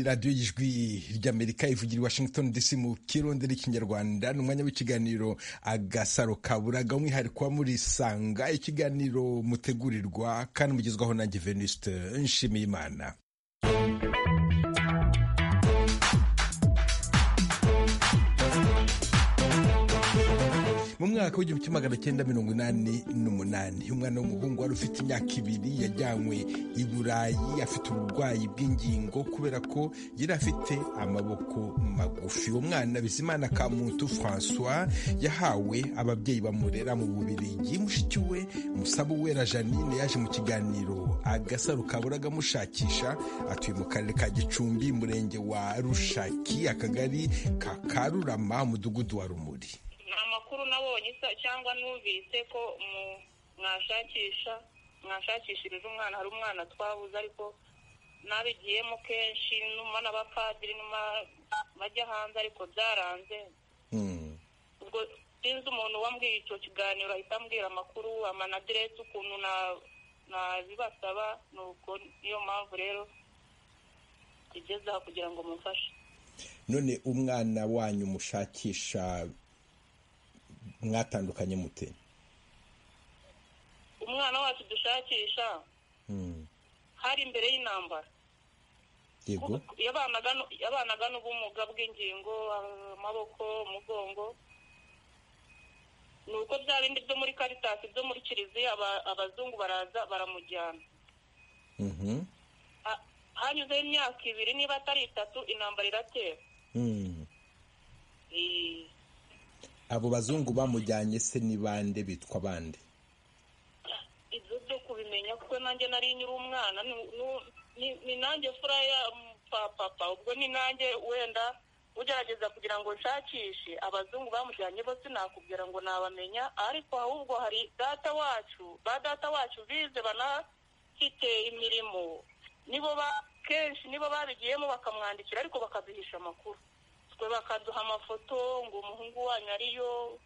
radiyo y'ijwi ry'amerika ivugira i washington dc mu kirondera ikinyarwanda ni umwanya w'ikiganiro agasaro kaburaga umwihariko wa murisanga ikiganiro mutegurirwa kandi mugezwaho nanjye venuste nshimiyimana mu mwaka w'igihumbi kimwe magana cyenda mirongo inani n'umunani umwana w'umuhungu wari ufite imyaka ibiri yajyanywe i burayi afite uburwayi bw'ingingo kubera ko yari afite amaboko magufi uwo mwana bizimana kamuntu francois yahawe ababyeyi bamurera mu bubirigi mushiki we musaba uwera janine yaje mu kiganiro agasaro kaburaga amushakisha atuye mu karere ka gicumbi umurenge wa rushaki akagari ka karurama umudugudu wa rumuri amakuru nabonye cyangwa numvise ko mwashakisha mwashakishirije umwana hari umwana twabuze ariko nabigiyemo kenshi numa n'abapadiri numa bajya hanze ariko byaranze ubwo sinzi umuntu wambwiye icyo kiganiro ahita ambwira amakuru amanadiresi ukuntu nabibasaba ni uko niyo mpamvu rero tugeze aha kugira ngo mumfashe none umwana wanyu mushakisha mwatandukanye mute umwana wacu dushakisha hari imbere y'intambara yabanaga n'ubumuga bw'ingingo amaboko umugongo ni uko bya bindi byo muri karitasi byo muri kiliziya abazungu baraza baramujyana hanyuzeho imyaka ibiri niba atari itatu intambara iratera abo bazungu bamujyanye se ni bande bitwa bande ibyo byo kubimenya kuko nanjye nari nyiri umwana ni nanjye furaya papa ubwo ni nanjye wenda ugerageza kugira ngo nshakishe abazungu bamujyanye bo sinakubwira ngo nabamenya ariko ahubwo hari data wacu ba data wacu bize banafite imirimo nibo kenshi nibo babigiyemo bakamwandikira ariko bakaduhisha amakuru twe bakaduha amafoto ngo umuhungu wanyu ariyo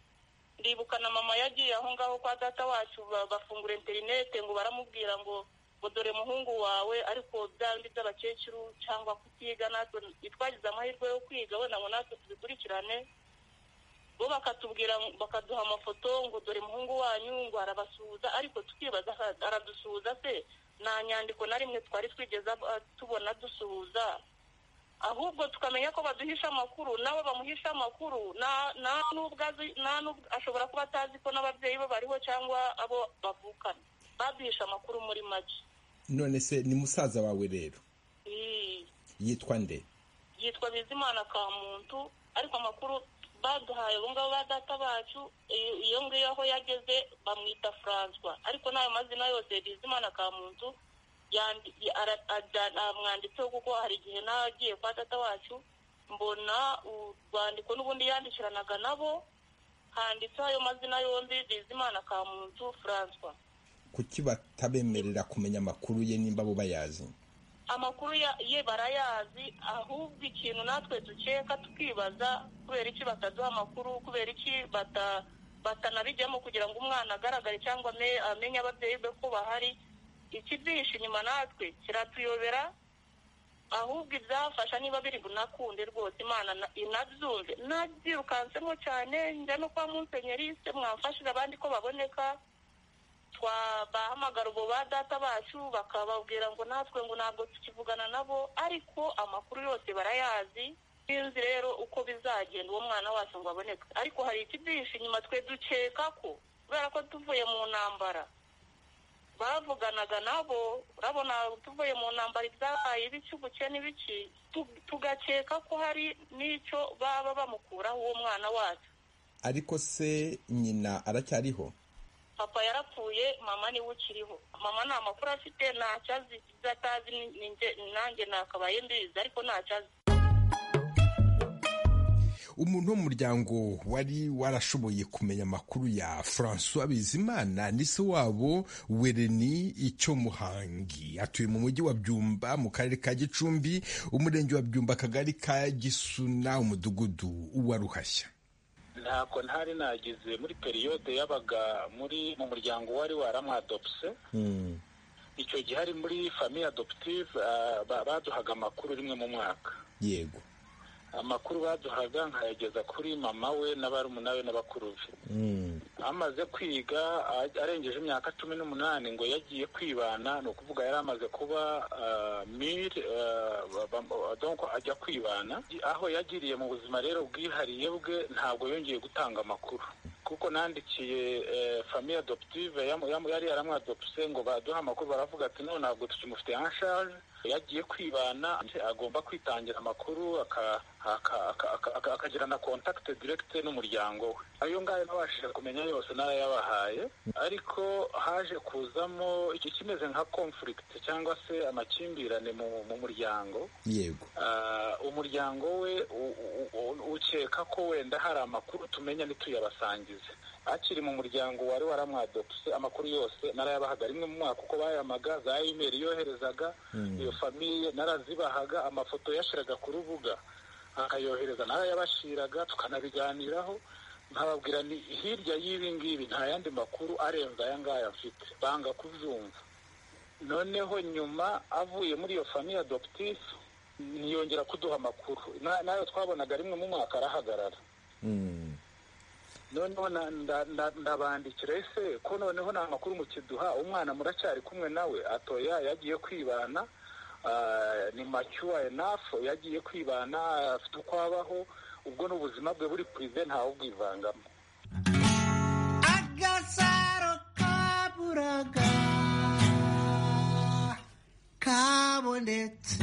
ndibuka na mama yagiye aho ngaho kwa data wacu bafungura interinete ngo baramubwira ngo ngo dore muhungu wawe ariko bya bindi by'abakecuru cyangwa kutiga natwe twagize amahirwe yo kwiga wenda ngo natwe tubikurikirane bo bakatubwira bakaduha amafoto ngo dore muhungu wanyu ngo arabasuhuza ariko tukibaza aradusuhuza se nta nyandiko na rimwe twari twigeze tubona dusuhuza ahubwo tukamenya ko baduhisha amakuru nabo bamuhisha amakuru ashobora kuba atazi ko n'ababyeyi be bariho cyangwa abo bavukana baduhisha amakuru muri make none se ni musaza wawe rero yitwa nde yitwa bizimana ka muntu ariko amakuru baduhaye abo ngabo ba data bacu iyo ngiyo aho yageze bamwita francois ariko n'ayo mazina yose bizimana ka muntu mwanditseho kuko hari igihe nagiye kwa data wacu mbona urwandiko n'ubundi yandikiranaga nabo handitseho ayo mazina yombi bizimana ka muntu francois kuki batabemerera kumenya amakuru ye nimba bo bayazi amakuru ye barayazi ahubwo ikintu natwe dukeka tukibaza kubera iki bataduha amakuru kubera iki batanabijyamo kugira ngo umwana agaragare cyangwa amenye ababyeyi be ko bahari ikibyihishe inyuma natwe kiratuyobera ahubwo ibyafasha niba biri bunakunde rwose imana inabyumve nabyirukansemo cyane njya no kwa munsenyeriste mwamfashije abandi ko baboneka twabahamagara ubu ba data bacu bakababwira ngo natwe ngo ntabwo tukivugana nabo ariko amakuru yose barayazi sinzi rero uko bizagenda uwo mwana wacu ngo aboneke ariko hari ikibyihishe inyuma twe dukeka ko kubera ko tuvuye mu ntambara bavuganaga nabo urabona tuvuye mu ntambara ibyabaye ibiki ubukene ibiki tugakeka ko hari n'icyo baba bamukuraho uwo mwana wacu ariko se nyina aracyariho papa yarapfuye mama niwe ukiriho mama nta makuru afite ntacyo azi ibyo atazi nanjye nakabaye mbizi ariko ntacyo azi umuntu wo mu muryango wari warashoboye kumenya amakuru ya francois bizimana ni se wabo wereni icyo muhangi atuye mu mujyi wa byumba mu karere ka gicumbi umurenge wa byumba akagari ka gisuna umudugudu wa ruhashya ntako ntari nagize muri periyode yabaga muri mu muryango wari waramwadopse icyo gihe ari muri famiye adoputive baduhaga amakuru rimwe mu mwaka yego amakuru baduhaga nkayageza kuri mama we na barumuna we na bakuru be amaze kwiga a- arengeje imyaka cumi n'umunani ngo yagiye kwibana ni ukuvuga yari amaze kuba miri ajya kwibana aho yagiriye mu buzima rero bwihariye bwe ntabwo yongeye gutanga amakuru kuko nandikiye eh, famiye adoputive yamu- yamu- yari yaramwadopuse ngo baduhe amakuru baravuga ati none ntabwo tukimufite anshaje yagiye kwibana agomba kwitangira amakuru aka- aka- aka- aka- aka- akagira na contact direct n'umuryango we ayo ngayo nabashije kumenya yose narayabahaye ariko haje kuzamo ikimeze nka conflict cyangwa se amakimbirane mu, mu muryango yego Ah, umuryango we u- u- u- ukeka ko wenda hari amakuru tumenya ntituyabasangize akiri mu muryango wari waramwadopse amakuru yose narayabahaga rimwe mu mwaka uko bayamaga za imeri yoherezaga iyo famiye narazibahaga amafoto yashiraga ku rubuga akayohereza narayabashiraga tukanabiganiraho nkababwira ni hirya y'ibi ngibi nta yandi makuru arenze aya ngaya mfite banga kubyumva noneho nyuma avuye muri iyo famiye adoputive ntiyongera kuduha amakuru Na- nayo twabonaga rimwe mu mwaka arahagarara Mm. noneho na- nda- nda- ndabandikira ese ko noneho nta makuru mukiduha umwana muracyari kumwe nawe atoya yagiye kwibana ah, ni mature enough yagiye kwibana afite uko abaho ubwo n'ubuzima bwe buri purive ntawe ubwivangamo agasaro kaburaga kabonetse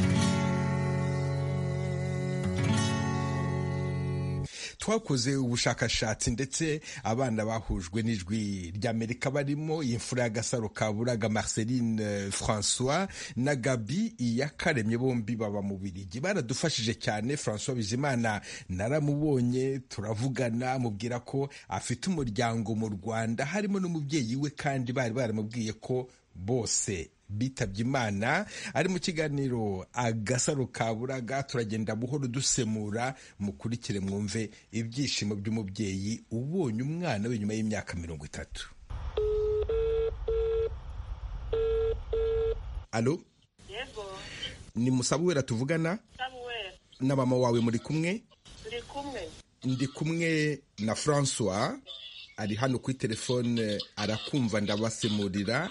twakoze ubushakashatsi ndetse abana bahujwe n'ijwi ry'amerika barimo iyi mfura y'agasaro ka buraga marceline eh, francois na gabi iyakaremye bombi baba mu birigi baradufashije cyane francois bizimana naramubonye turavugana mubwira ko afite umuryango mu rwanda harimo n'umubyeyi we kandi bari baramubwiye ko bose bitabye imana ari mu kiganiro agasaro ka buraga turagenda buhoro dusemura mukurikire mwumve ibyishimo by'umubyeyi ubonye umwana we nyuma y'imyaka mirongo itatu alo yego ni musabwera tuvugana samuweri na mama wawe muri kumwe turi kumwe ndi kumwe na francois ari hano kuri telefone arakumva ndabasemurira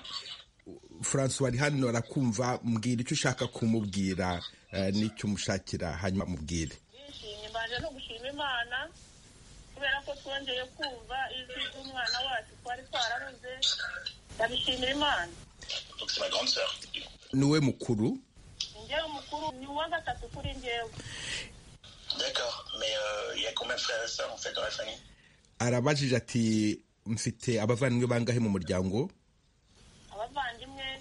francois ari hano arakumva mbwira icyo ushaka kumubwira eh, n'icyo umushakira hanyuma mubwire ndishimye mbanje no gushima imana kubera ko twongeye kumva ijwi ry'umwana wacu twari twarabuze ndabishimira imana niwe mukuru njyewe umukuru ni uwa gatatu kuri njyewe D'accord, mais euh, il y a combien de frères et sœurs en fait dans la famille arabajije ati mfite abavandimwe bangahe mu muryango abavandimwe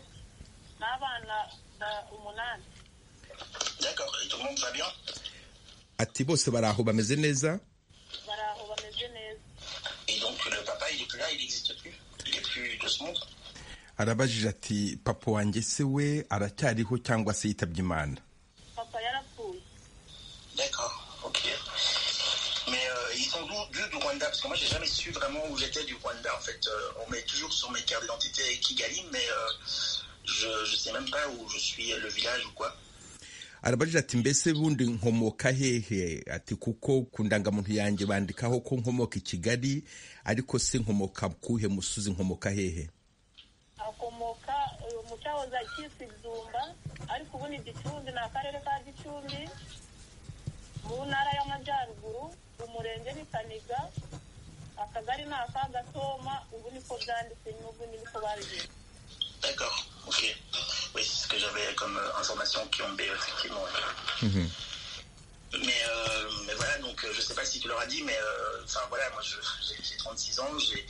n'abana ba- umunani D'accord, et tout le monde va bien ati bose bari aho bameze neza bari aho bameze neza Et donc le papa, il est plus là, il n'existe plus Il est plus de ce monde arabajije ati papa wanjye se we aracyariho cyangwa se yitabye imana papa yarapfuye D'accord, ok. Mais euh, ils sont d'où d'où du Rwanda Parce que moi, j'ai jamais su vraiment où j'étais du Rwanda en fait. Euh, on met toujours sur mes cartes d'identité Kigali, mais euh, je ne sais même pas où je suis, le village ou quoi. arabajije ati mbese bundi nkomoka hehe ati kuko ku ndangamuntu yanjye bandikaho ko nkomoka i kigali ariko se nkomoka kuhe musozi nkomoka hehe akomoka eh, mu cyahoze cyitwa ibyumba ariko ubu ni gicumbi ni akarere ka gicumbi mu ntara y'amajyaruguru umurenge ni kaniga akagari ni aka gatoma ubu niko byanditse n'ubu niko babigenza D'accord, ok. Oui, c'est ce que j'avais comme euh, information qui ont B, effectivement. ouais. Mais, euh, mais voilà, donc euh, je sais pas si tu leur as dit, mais euh, enfin voilà, moi je- j'ai j'ai 36 ans, j'ai-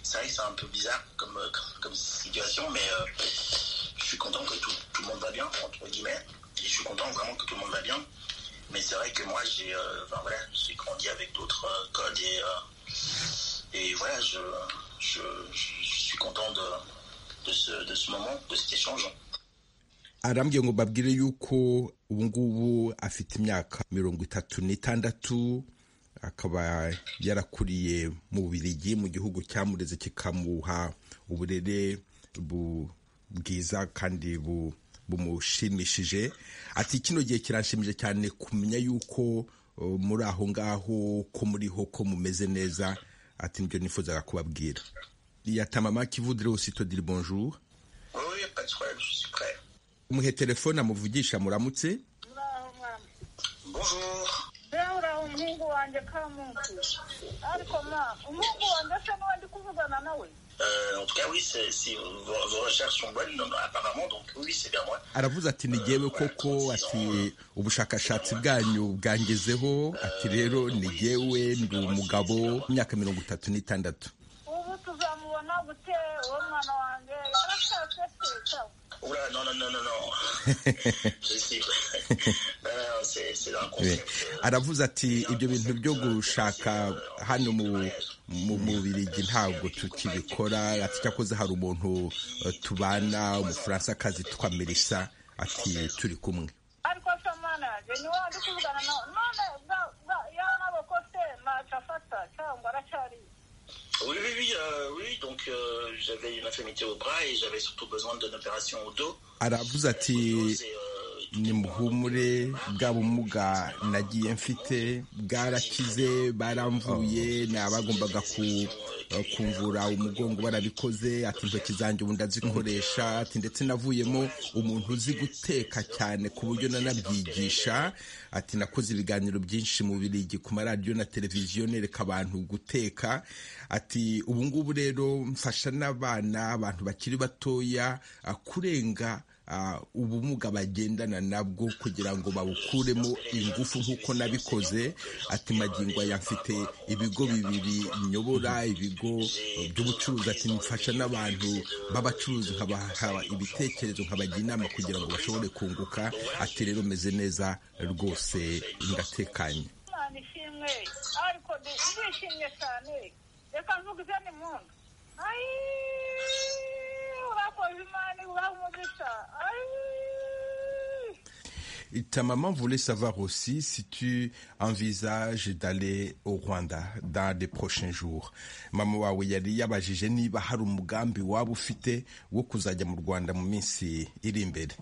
c'est vrai que c'est un peu bizarre comme, euh, comme, comme situation, mais euh, je suis content que tout, tout le monde va bien, entre guillemets, et je suis content vraiment que tout le monde va bien. Mais c'est vrai que moi j'ai euh, enfin, voilà, j'ai grandi avec d'autres euh, codes et, euh, et voilà, je, je, je- je suis content de, de, ce, de ce moment, de cet échange. arambwiye ngo mbabwire yuko ubu ngubu afite imyaka mirongo itatu n'itandatu akaba yarakuriye mu birigi mu gihugu cyamureze kikamuha uburere bu- bwiza kandi bumushimishije ati kino gihe kiranshimije cyane kumenya yuko uh, muri aho ngaho ko muriho ko mumeze neza ati nibyo nifuzaga kubabwira yatamama kivudire usito diri bonjour Oui, oui, pas de problème, je suis prêt. umuhe telefone amuvugisha muramutse muraho mwana Bonjour. rero uraho umuhungu wanjye ka munsi ariko ma umuhungu wanjye asa n'uwo ndi kuvugana nawe Euh, en tout cas, oui, c'est- si vos, vos recherches sont bonnes, non, non, apparemment, donc oui, c'est bien moi. aravuze ati ni jyewe koko ati ubushakashatsi bwanyu bwangezeho ati rero ni jyewe ndi umugabo imyaka mirongo itatu n'itandatu ubu tuzamubona gute uwo mwana wanjye yarashatse se cyangwa Oula, non, non, non, non, non. je suis. non, non, c'est c'est dans le Eh, concept. euh, aravuze ati ibyo bintu byo gushaka hano mu mu mubirigi ntabwo tukibikora ati cyakoze hari umuntu eh, tubana umufaransakazi witwa melissa ati turi kumwe ariko se mwana yanjye ni wowe ndi kuvugana nawe none bwa- bwa- ya maboko se ntacyo afata cyangwa aracyari Oui, oui, oui, euh, oui. Donc, euh, j'avais une infirmité au bras et j'avais surtout besoin d'une opération au dos. aravuze ati Au dos, c'est, euh, ni muhumure bwa bumuga nagiye mfite bwarakize baramvuye nabagombaga ku- kumvura umugongo barabikoze ati intoki zanjye ubu ndazikoresha ati ndetse navuyemo umuntu uzi guteka cyane ku buryo nanabyigisha ati nakoze ibiganiro byinshi mu birigi ku maradiyo na televiziyo nereka abantu guteka ati ubu ngubu rero mfasha n'abana abantu bakiri batoya ah, kurenga ah, ubumuga bagendana nabwo kugira ngo babukuremo ingufu nk'uko nabikoze ati magingo aya mfite ibigo bibiri nyobora ibigo eh, by'ubucuruzi ati mfasha n'abantu b'abacuruzi nkabaha ibitekerezo nkabagira inama kugira ngo bashobore kunguka ati rero meze neza rwose ndatekanye mwana ishimwe ariko ndi- ndishimye cyane reka mvuge ni muntu ayi urakoze imana ibaha umugisha ayi Ta maman voulait savoir aussi si tu envisages d'aller au Rwanda dans les prochains jours. Mama wawe yari yabajije niba hari umugambi waba ufite wo kuzajya mu Rwanda mu minsi iri imbere.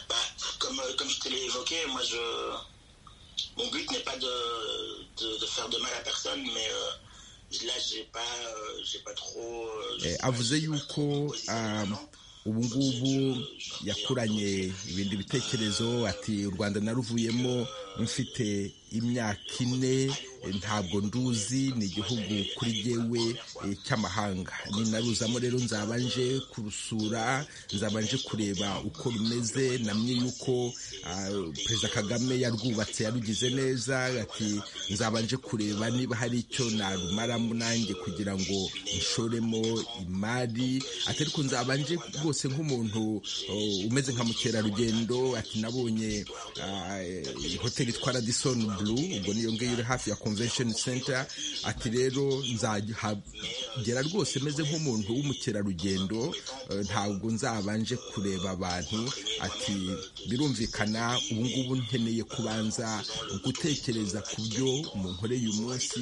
Bah, comme, euh, comme je te l'ai évoqué, moi je. Mon but n'est pas de, de, de faire de mal à personne, mais euh, là j'ai pas, euh, j'ai pas trop. euh, je Eh, sais pas, avuze j'ai pas yuko trop de position um, maintenant. ubu ngubu yakuranye ibindi bitekerezo ati u rwanda naruvuyemo mfite imyaka ine eh, ntabwo nduzi ni igihugu kuri jyewe eh, cy'amahanga ninaruzamo rero nzabanje kurusura nzabanje kureba uko rumeze namwe yuko ah, perezida kagame yarwubatse yarugize neza ati nzabanje kureba niba hari icyo narumaramo nanjye kugira ngo nshoremo imari ati ariko nzabanje rwose nk'umuntu uh, umeze nka mukerarugendo ati nabonye ah, eh, hoteli yitwa radisson blue ubwo niyo ngiyo iri hafi ya convention center ati rero nzagera rwose meze nk'umuntu w'umukerarugendo eh, ntabwo nzabanje kureba abantu ati birumvikana ubu ngubu nkeneye kubanza gutekereza ku byo munkoreye uyu munsi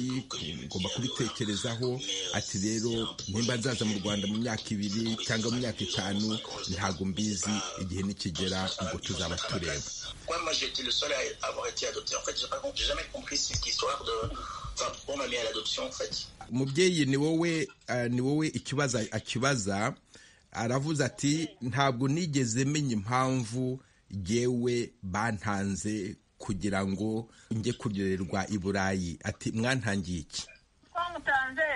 ngomba kubitekerezaho ati rero nimba nzaza mu rwanda mu myaka ibiri cyangwa mu myaka itanu ntabwo mbizi igihe nikigera ubwo tuzaba tureba Pourquoi moi j'ai été le seul à avoir été adopté En fait, j'ai pas compris- j'ai jamais compris cette histoire de. Enfin, pourquoi on m'a mis à l'adoption en fait umubyeyi ni wowe eh, ni wowe ikibazo akibaza aravuze ati ntabwo nigeze menya impamvu yewe bantanze kugira ngo njye kuryoherwa i burayi ati mwantangiye iki twamutanze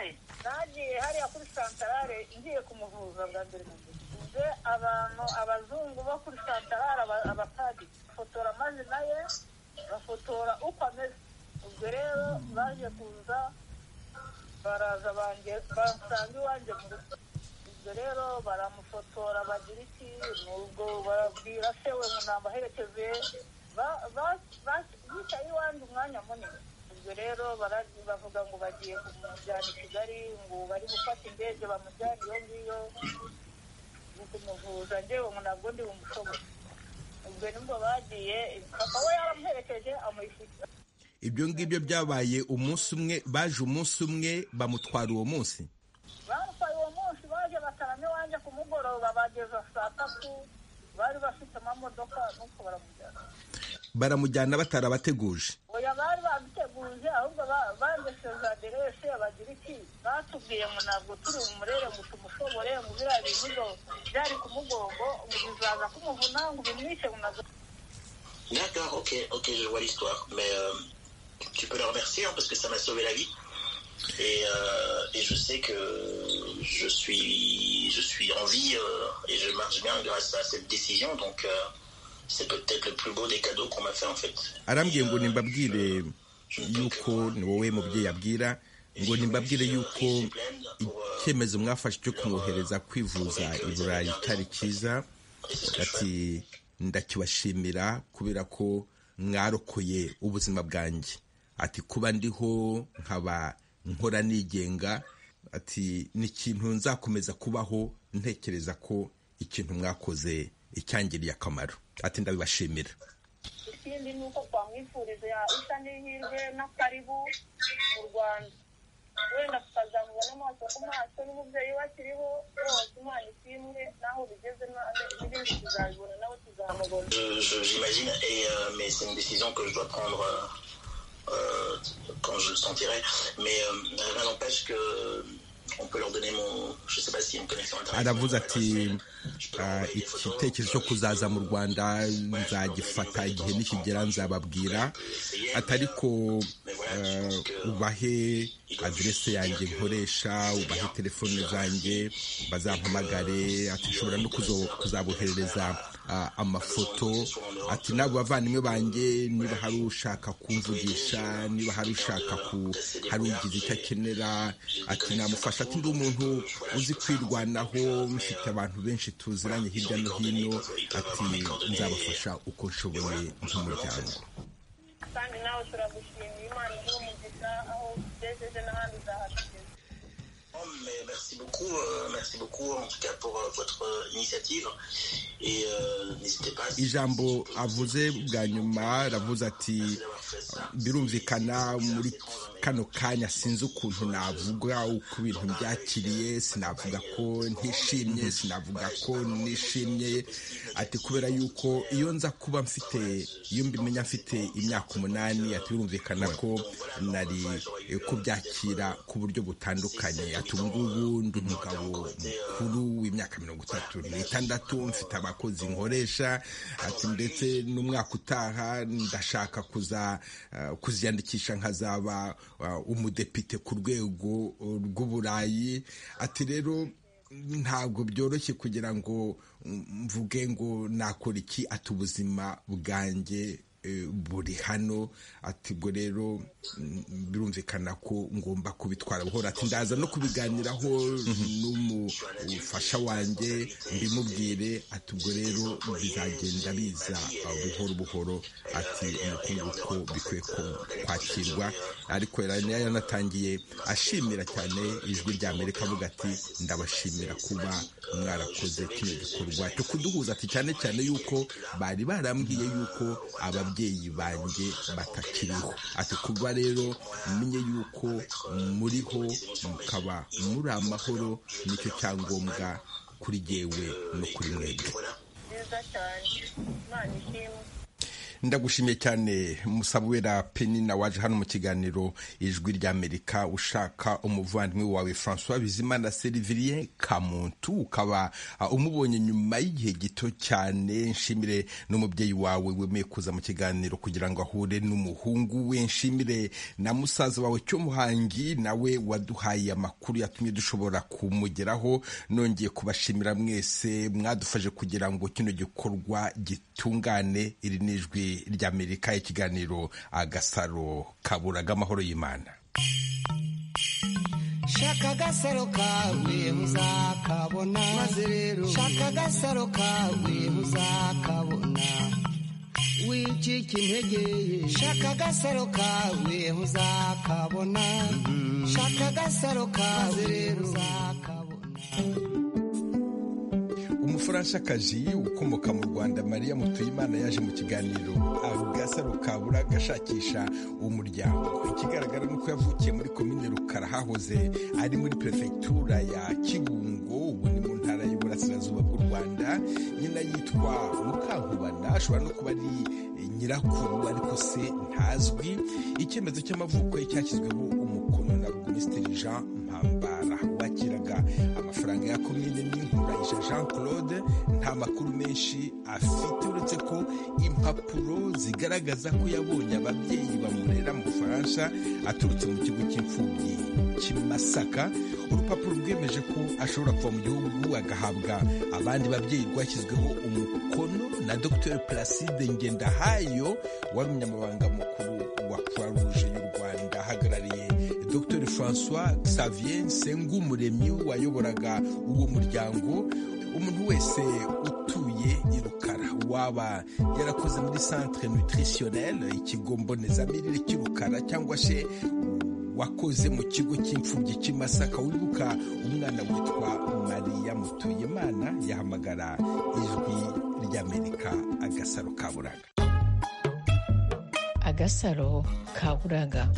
nagiye hariya kuri santarare ngiye kumuvuza bwa mbere mu gihe nze abantu abazungu bo kuri santarare aba- abatagi bafotora amazina ye bafotora uko ameze ubwo rero baje kuza baraza bange basanga iwanjye mu rugo ubwo rero baramufotora bagira iki nubwo barabwira se we ngo nambaherekeze ba- ba- ba- bicaye iwanjye umwanya munini ubwo rero barazi bavuga ngo bagiye kumujyana i kigali ngo bari gufata indege bamujyana iyo ngiyo ni kumuvuza njyewe ngo ntabwo ndi bumushobore ubwo nibwo bagiye papa we yaramuherekeje amuyishyura ibyo ngibyo byabaye umunsi umwe baje umunsi umwe bamutwara uwo munsi bamutwaye uwo munsi baje bataramye iwanjye nanjye ku mugoroba bageza saa tatu bari bafite amamodoka nuko baramujyana baramujyana batarabateguje oya bari babiteguje ahubwo bandesheje aderese bagira iki batubwiye ngo ntabwo turi bumurere ngo tumushobore ngo biriya bintu ngo byari ku mugongo ngo bizaza kumuvuna ngo bimwice ngo nabwo D'accord, ok, ok, je vois l'histoire. Mais euh, tu peux le remercier hein, parce que ça m'a sauvé la vie. Et, euh, et je sais que je suis, je suis en vie euh, et je marche bien grâce à cette décision. Donc euh, c'est peut-être le plus beau des cadeaux qu'on m'a fait en fait. arambwiye ngo nimbabwire yuko ni wowe mubyeyi abwira ngo nimbabwire yuko icyemezo mwafashe cyo kumwohereza kwivuza i burayi itari cyiza ati ndakibashimira kubera ko mwarokoye ubuzima bwanjye ati kuba ndiho nkaba nkora nigenga ati ni ikintu nzakomeza kubaho ntekereza ko ikintu mwakoze icyangiriye akamaro ati ndabibashimira ikindi ni uko twamwifuriza isa n'ihirwe n'akaribu mu rwanda wenda tukazamubona amaso ku maso n'umubyeyi we akiriho rwose imana ishimwe n'aho bigeze n'ibindi tuzabibona nawe tuzamubona Je- je- J'imagine, et euh, mais c'est une décision que je dois prendre euh, euh, quand je le sentirai. Mais euh, rien n'empêche que euh, on peut leur donner mon. Je sais pas si une connexion internet. aravuze mon adresse ati mail. Je peux leur "Ah, envoyer des photos, igitekerezo cyo euh, kuzaza mu rwanda nzagifata igihe nikigera nzababwira ati ariko eh, ubahe aderese yanjye nkoresha ubahe telefone zanjye bazampamagare ati nshobora no kuzo- kuzaboherereza ah, amafoto ati n'abo bavandimwe banjye niba hari ushaka kumvugisha niba hari ushaka ku hari ugize icyo akenera ati namufasha ati ndi umuntu uzi kwirwanaho mfite abantu benshi tuziranye hirya no hino ati nzabafasha uko nshoboye nk'umuryango kandi nawe turagushimiye imana igihe umugisha aho ugejeje n'ahandi uzahatugeza Mais merci beaucoup, euh, merci beaucoup en tout cas pour euh, votre euh, initiative. Et euh, n'hésitez pas. si- ijambo si vous- avuze bwa nyuma aravuze ati d'avoir fait ça. birumvikana muri kano kanya sinzi ukuntu navuga uko ibintu byakiriye sinavuga ko ntishimye sinavuga ko nishimye ati kubera yuko iyo nza kuba mfite iyo mbimenya mfite imyaka umunani ati birumvikana ko nari eh, kubyakira ku buryo butandukanye ati ubu ngubu ndi umugabo mukuru w'imyaka mirongo itatu n'itandatu mfite abakozi nkoresha ati ndetse n'umwaka utaha ndashaka kuza eh, kuziyandikisha nkazaba eh, umudepite ku rwego eh, rw'uburayi ati rero ntabwo byoroshye kugira ngo mm, mvuge ngo nakora iki ati ubuzima bwanjye eh, buri hano ati ubwo rero mm, birumvikana ko ngomba kubitwara buhoro ati ndaza no kubiganiraho n'umufasha wanjye mbimubwire ati ubwo rero bizagenda biza ah, buhoro buhoro ati umukungu ko bikwiye ko- kwakirwa ariko yari yanatangiye ashimira cyane ijwi rya amerika avuga ati ndabashimira kuba mwarakoze kino gikorwa cyo kuduhuza ati cyane cyane yuko bari barambwiye yuko ababyeyi banjye batakiriho ati kuba rero menye yuko muriho mukaba muri amahoro nicyo cyangombwa kuri jyewe no kuri mwebwe nziza cyane imana ishimwe ndagushimiye cyane musabwera penina waje hano mu kiganiro ijwi ry'amerika ushaka umuvandimwe wawe francois bizimana serivirie kamuntu ukaba uh, umubonye nyuma y'igihe gito cyane nshimire n'umubyeyi wawe wemeye kuza mu kiganiro kugira ngo ahure n'umuhungu we nshimire na musaza wawe cy'umuhangi nawe waduhaye amakuru yatumye dushobora kumugeraho nongeye kubashimira mwese mwadufashe kugira ngo kino gikorwa gitungane iri ni ijwi ry'amerika ikiganiro agasaro kaburaga amahoro y'imana shaka agasaro kawe uzakabona maze rero shaka agasaro kawe uzakabona wicika intege shaka agasaro kawe uzakabona shaka agasaro kawe uzakabona umufaranshakazi ukomoka mu rwanda mariya mutuyimana yaje mu kiganiro agasaro kabura gashakisha umuryango ikigaragara ni uko yavukiye muri komine rukara hahoze ari muri perefegitura ya kibungo ubu ni mu ntara y'u rwanda nyina yitwa mukankubana ashobora no kuba ari nyirakuru ariko se ntazwi icyemezo cy'amavuko ye cyashyizweho umukono na minisitiri jean mpambara wakiraga amafaranga ya komine n'inkurahisha jean claude nta makuru menshi afite uretse ko impapuro zigaragaza ko yabonye ababyeyi bamurera mu bufaransa aturutse mu kigo cy'imfubyi cy'imasaka urupapuro rwemeje ko ashobora kuva mu gihugu agahabwa abandi babyeyi rwashyizweho umukono na dr placide ngendahayo wari umunyamabanga mukuru wa croix rouge y'u rwanda ahagarariye dr francois xavier sengumuremyi wayoboraga uwo muryango umuntu wese utuye i rukara waba yarakoze muri centre nutritionnel ikigo mbonezamirire cy'i rukara cyangwa se wakoze mu kigo cy'imfubyi cy'imasaka wibuka umwana witwa mariya mutuyimana yahamagara ijwi ry'amerika agasaro kaburaga agasaro kaburaga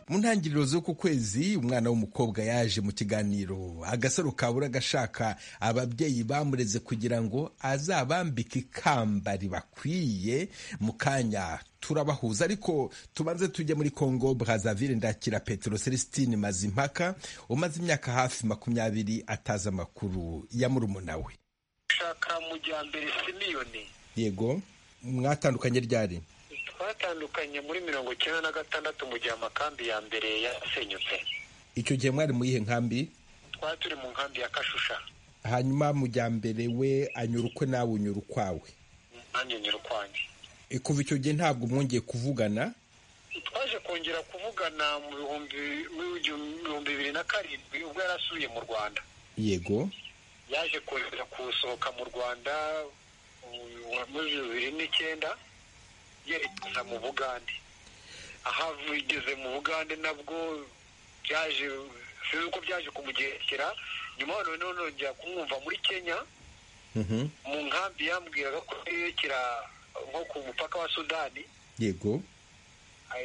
mu ntangiriro z'uku kwezi umwana w'umukobwa yaje mu kiganiro agasaro kabura agashaka ababyeyi bamureze kugira ngo azabambike ikamba ribakwiye mu kanya turabahuza ariko tubanze tujye muri congo brazaville ndakira petero celestine mazimpaka umaze imyaka hafi makumyabiri atazi amakuru ya murumuna we shaka mujyambere simiyoni yego mwatandukanye ryari twatandukanye muri mirongo icyenda na gatandatu mu gihe amakambi ya mbere yasenyutse icyo gihe mwari mu yihe nkambi twari turi mu nkambi ya kashusha hanyuma mujyambere we anyura ukwe nawe unyura ukwawe nanjye nyura ukwanjye kuva icyo gihe ntabwo mwongeye kuvugana twaje kongera kuvugana mu bihumbi bibiri na karindwi ubwo yari asuye mu rwanda yego yaje kongera gusohoka mu rwanda muri bibiri n'icyenda yerekeza mu bugande aho ageze mu bugande nabwo byaje sinzi uko byaje kumugekera nyuma yaho noneho njya kumwumva muri kenya mu nkambi yambwiraga ko yerekera nko ku mupaka wa sudani yego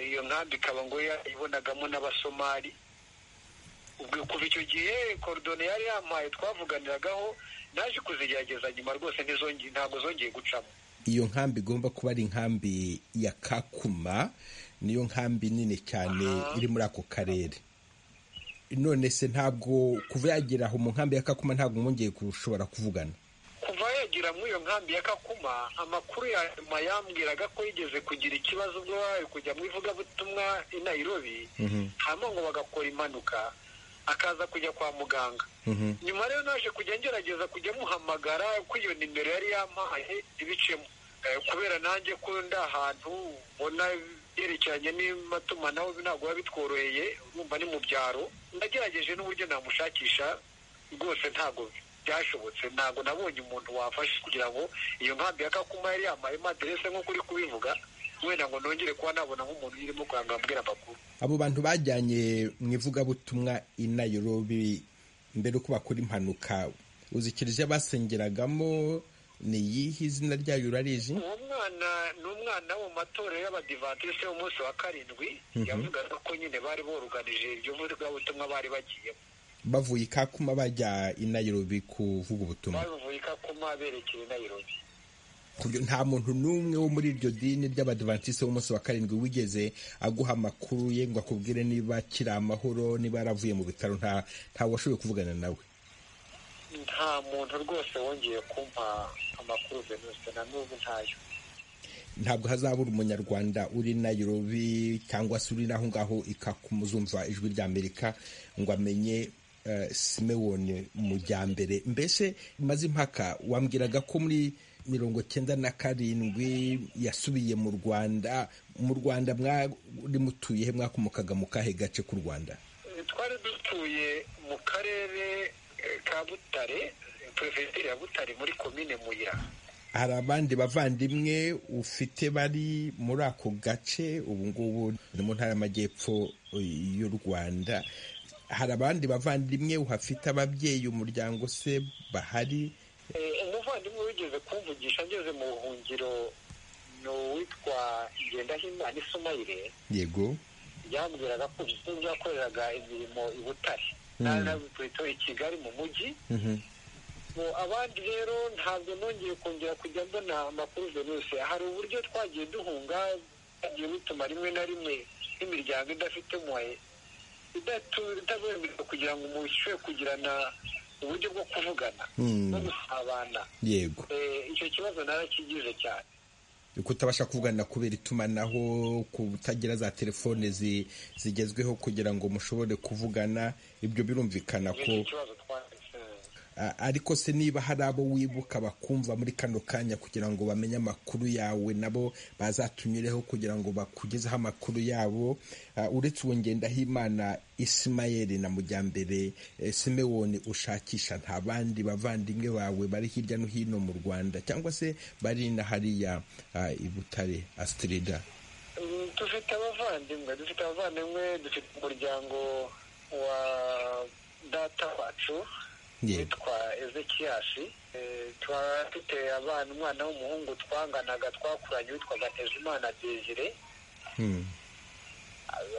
iyo nkambi ikaba ngo yayibonagamo n'abasomali ubwo kuva icyo gihe korodone yari yampaye twavuganiragaho naje kuzigerageza nyuma rwose ntabwo zongeye gucamo iyo nkambi igomba kuba ari inkambi ya kakuma niyo nkambi nini cyane iri muri ako karere none se ntabwo kuva yagera aho mu nkambi ya kakuma ntabwo mwongeye gushobora kuvugana kuva yagera muri iyo nkambi ya kakuma amakuru ya nyuma yambwiraga ko yigeze kugira ikibazo ubwo wawe kujya mu ivugabutumwa i Nairobi hanyuma ngo bagakora impanuka akaza kujya kwa muganga nyuma rero naje kujya ngerageza kujya muhamagara ko iyo nimero yari yamahaye ibicemo kubera nanjye ko ndi ahantu ubona byerekeranye n'imatumanaho ntabwo biba bitworoheye urumva ni mu byaro ndagerageje n'uburyo namushakisha rwose ntabwo byashobotse ntabwo nabonye umuntu wafashe kugira ngo iyo nkambi ya kakuma yari yamayemo aderese nk'uko uri kubivuga wenda ngo nongere kuba nabona nk'umuntu urimo kuranga abwira amakuru abo bantu bajyanye mu ivugabutumwa i Nairobi mbere uko bakora impanuka uzi kiliziya basengeragamo ni iyihe izina ryayo urarizi uwo mwana ni umwana wo mu matorero y'abadivatisi y'umunsi wa karindwi yavugaga ko nyine bari boruganije iryo vugabutumwa bari bagiyemo bavuye i kakuma bajya i Nairobi kuvuga ubutumwa bavuye i kakuma berekeye i Nairobi nta muntu n'umwe wo muri iryo dini ry'abadivantisite w'umunsi wa karindwi wigeze aguha amakuru ye ngo akubwire niba akiri amahoro niba yaravuye mu bitaro nta washoboye kuvugana nawe nta muntu rwose wongeye kumpa amakuru venuste na n'ubu ntayo ntabwo hazabura umunyarwanda uri Nairobi cyangwa se uri n'aho ngaho ikakumuzumva ijwi ry'amerika ngo amenye simewone mujyambere mbese maze impaka wambwiraga ko muri mirongo cyenda na karindwi yasubiye mu rwanda mu rwanda mwari mutuye he mwakomokaga mu kahe gace k'u rwanda twari dutuye mu karere ka butare perefegitura ya butare muri komine muya hari abandi bavandimwe ufite bari muri ako gace ubu ngubu ni mu ntara y'amajyepfo y'u rwanda hari abandi bavandimwe uhafite ababyeyi umuryango se bahari umuvandimwe wigeze kumvugisha ngeze mu buhungiro ni uwitwa ngendahimana isumayire yego yambwiraga ko byakoreraga imirimo i butare ntabwo i kigali mu mujyi Bo abandi rero ntabwo nongeye kongera kujya mbona amakuru virusi hari uburyo twagiye duhunga twagiye bituma rimwe na rimwe n'imiryango idafite moye idabemerera kugira ngo umuntu ishobore kugirana uburyo bwo kuvugana no gusabana yego icyo kibazo narakigize cyane kutabasha kuvugana kubera itumanaho kutagira za telefone zi- zigezweho kugira ngo mushobore kuvugana ibyo birumvikana ko nicyo kibazo twagize A- ariko se niba hari abo wibuka bakumva muri kano kanya kugira ngo bamenye amakuru yawe nabo bazatunyureho kugira ngo bakugezeho amakuru yabo Ah, uretse uwo ngendahimana isimayeli na mujyambere eh, simewoni ushakisha nta bandi bavandimwe bawe bari hirya no hino mu rwanda cyangwa se bari na hariya ah, i butare asitirida Mm, dufite abavandimwe dufite abavandimwe dufite umuryango wa data wacu Ye. witwa ezekiyashi Eh, tuba dufite abana umwana w'umuhungu twanganaga twakuranye witwaga ntezimana desire Hmm.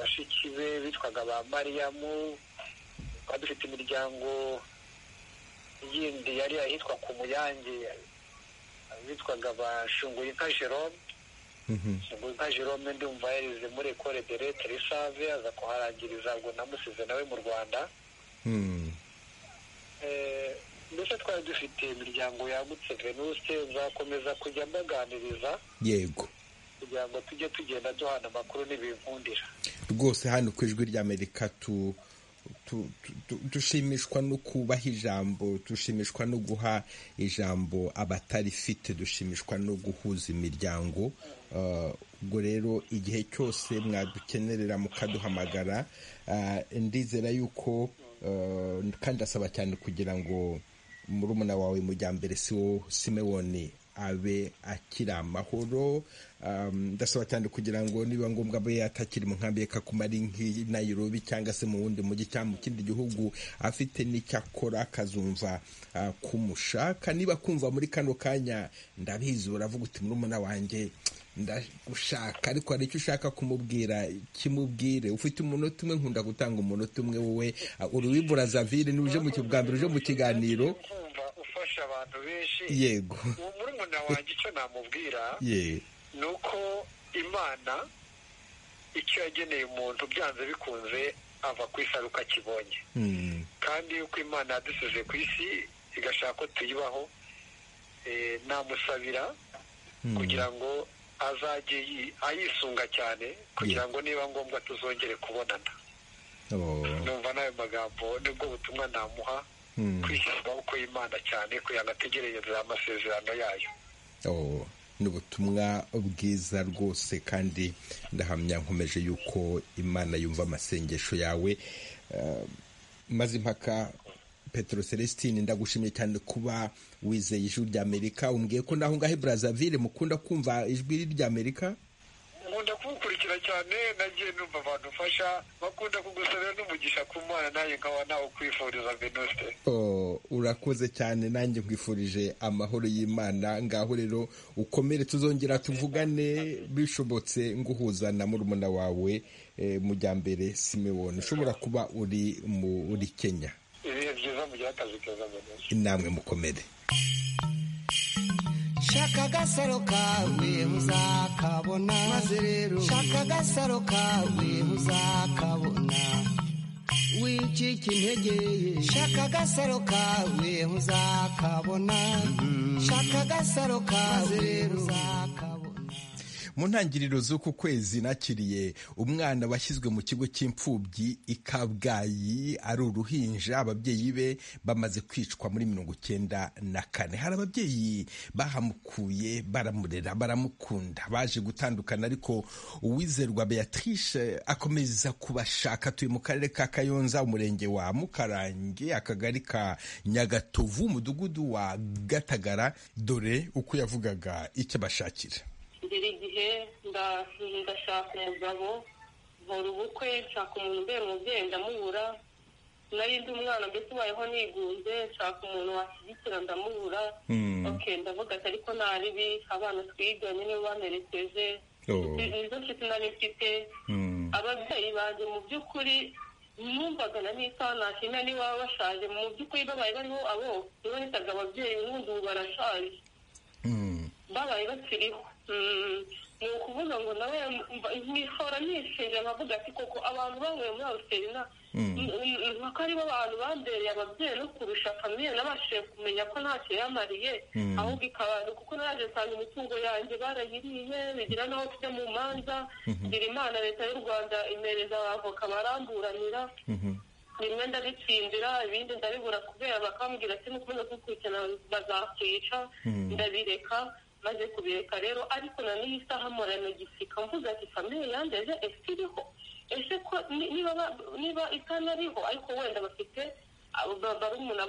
bashiki be bitwaga ba mariyamu twari dufite imiryango yindi yari ahitwa ku muyange bitwaga ba shunguye nka jerome Mhm. ubwo nka jerome ndumva yarize muri ekore de leta risave aza kuharangiriza ngo namusize nawe mu rwanda Hmm. Eh, mbese twari dufite imiryango yagutse venuste nzakomeza kujya mbaganiriza yego kugira ngo tujye tugenda duhana amakuru n'ibivundira rwose hano ku ijwi ry'amerika tu tu- tu- tu- dushimishwa no kubaha ijambo dushimishwa no guha ijambo abatarifite dushimishwa no guhuza imiryango Uh, ubwo rero igihe cyose mwadukenerera mukaduhamagara Uh, ndizera yuko uh, kandi asaba cyane kugira ngo murumuna wawe mujyambere si wowe simewoni abe akiri amahoro Um, ndasaba cyane kugira ngo niba ngombwa abe yatakiri mu nkambi kakumara nk'i nayirobi cyangwa se mu wundi mujyi cyangwa mu kindi gihugu afite n'icyakora akazumva uh, kumushaka niba kumva muri kano kanya ndabizi uravuga uti murumuna wanjye ndagushaka ariko hari icyo ushaka kumubwira kimubwire ufite umunota umwe nkunda gutanga umunota umwe wowe uh, uri wibura zavire niba uje mu ki- bwa mbere uje mu kiganiro kumva ufasha abantu benshi yego uwo murumuna wanjye icyo namubwira ye ni uko imana icyo yageneye umuntu byanze bikunze ava ku isi ari uko akibonye Hmm. kandi uko imana yadusize ku isi igashaka ko tuyibaho eh, namusabira kugira ngo azajye yi- ayisunga cyane kugira ngo niba ngombwa tuzongere kubonana Oh. numva n'ayo magambo nibwo butumwa namuha Hmm. kwishyira amaboko y'imana cyane kugira ngo ategereze amasezerano yayo Oh, ni ubutumwa bwiza rwose kandi ndahamya nkomeje yuko imana yumva amasengesho yawe Eh, maze impaka petero celestine ndagushimiye cyane kuba wizeye ijwi ry'amerika umbwiye ko naho ngaho i brazaville mukunda kumva ijwi ry'amerika nkunda kuwukurikira cyane nagiye numva abantu mfasha bakunda kugusabira n'umugisha ku mwana nawe nkaba nawe kwifuriza venuste Oh, urakoze cyane nanjye nkwifurije amahoro y'imana ngaho rero ukomere tuzongera tuvugane bishobotse nguhuza na murumuna wawe eh, mujyambere simewoni ushobora kuba uri muri kenya ibihe byiza mugira akazi keza venuste namwe mukomere shaka agasaro kawe muzakabona maze rero shaka agasaro kawe muzakabona wicika intege ye shaka agasaro kawe muzakabona shaka agasaro kawe muzakabona mu ntangiriro z'uku kwezi nakiriye umwana washyizwe mu kigo cy'imfubyi i kabgayi ari uruhinja ababyeyi be bamaze kwicwa muri mirongo icyenda na kane hari ababyeyi bahamukuye baramurera baramukunda baje gutandukana ariko uwizerwa beatrice akomeza kubashaka atuye mu karere ka kayonza umurenge wa mukarange akagari ka nyagatovu umudugudu wa gatagara dore uko yavugaga icyo bashakira ngira igihe nda- ndashaka umugabo nkora ubukwe nshaka umuntu umbera umubyeyi ndamubura nari ndi umwana mbese ubayeho nigunze nshaka umuntu washyigikira ndamubura Hmm. ok ndavuga ati ariko naribi abana twiganye nibo bamperekeje Oh. nizo nshuti nari mfite ababyeyi banjye mu by'ukuri numvagana n'isaha nashimira niba baba bashaje mu by'ukuri babaye bariho abo ntibahitaga ababyeyi n'ubundi ubu barashaje babaye bakiriho ni ukuvuga ngo nawe nkihora nishinja nkavuga ati koko abantu banyweye muri aruserina mpaka aribo bantu bandereye ababyeyi no kurusha famiye nabashije kumenya ko ntacyo yamariye ahubwo ikabana kuko naje nsanga imitungo yanjye barayiriye bigira n'aho tujya mu manza ngira imana leta y'u rwanda imereza abavoka baramburanira bimwe ndabitsindira ibindi ndabibura kubera bakambwira ati nukomeza kubikurikirana bazakwica ndabireka maze kubireka rero ariko na n'iyi saha mporana gisika mvuga ati famiye yandeje ese iriho ese ko niba niba itanariho ariko wenda bafite barumuna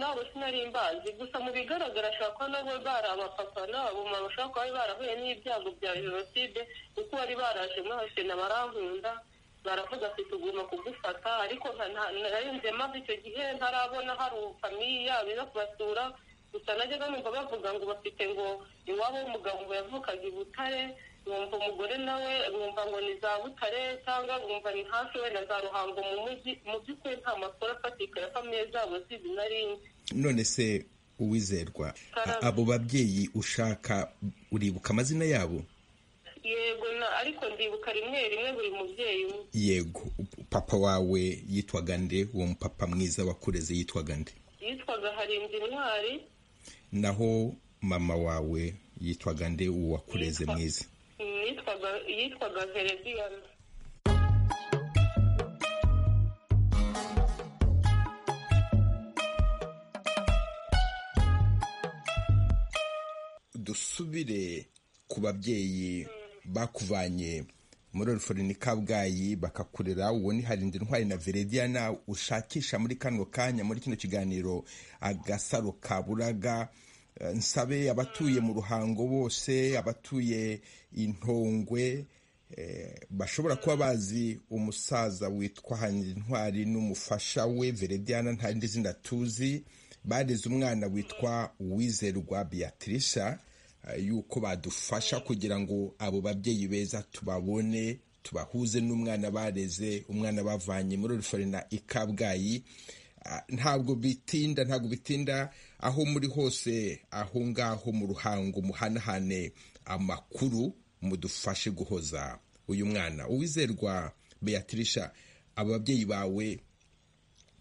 wabo sinari mbazi gusa mu bigaragara ashobora kuba nabo bari abapapa n'abamama bashobora kuba barahuye n'ibyago bya jenoside kuko bari baraje muri abasena barankunda baravuga ati tugomba kugufata ariko ntarenze maze icyo gihe ntarabona hari famiye yabo iza kubasura gusa najyaga numva bavuga ngo bafite ngo iwabo w'umugabo ngo yavukaga i butare mwumva umugore nawe mwumva ngo ni za butare cyangwa mwumva ni hafi wenda za ruhango mu mujyi mu by'ukuri nta makuru afatika ya famiye zabo zizi na rimwe none se uwizerwa abo babyeyi ushaka uribuka amazina yabo yego ariko ndibuka rimwe rimwe buri mubyeyi umwe yego papa wawe yitwaga nde uwo mupapa mwiza wakureze yitwaga nde yitwaga harinzi intwari naho mama wawe yitwaga nde uwo wakureze mwiza yitwaga yitwaga vereziyana dusubire ku babyeyi bakuvanye muri ni kabgayi bakakurera uwo ni harinda intwari na verediana ushakisha muri kano kanya muri kino kiganiro agasaro ka buraga nsabe abatuye mu ruhango bose abatuye intongwe bashobora kuba bazi umusaza witwa harinda intwari n'umufasha we verediana nta rindi zina tuzi bareze umwana witwa uwizerwa beatrice yuko badufasha kugira ngo abo babyeyi beza tubabone tubahuze n'umwana bareze umwana bavanye muri oriforina i kabgayi ntabwo bitinda ntabwo bitinda aho muri hose aho ngaho mu ruhango muhanahane amakuru mudufashe guhoza uyu mwana uwizerwa beatrice abo babyeyi bawe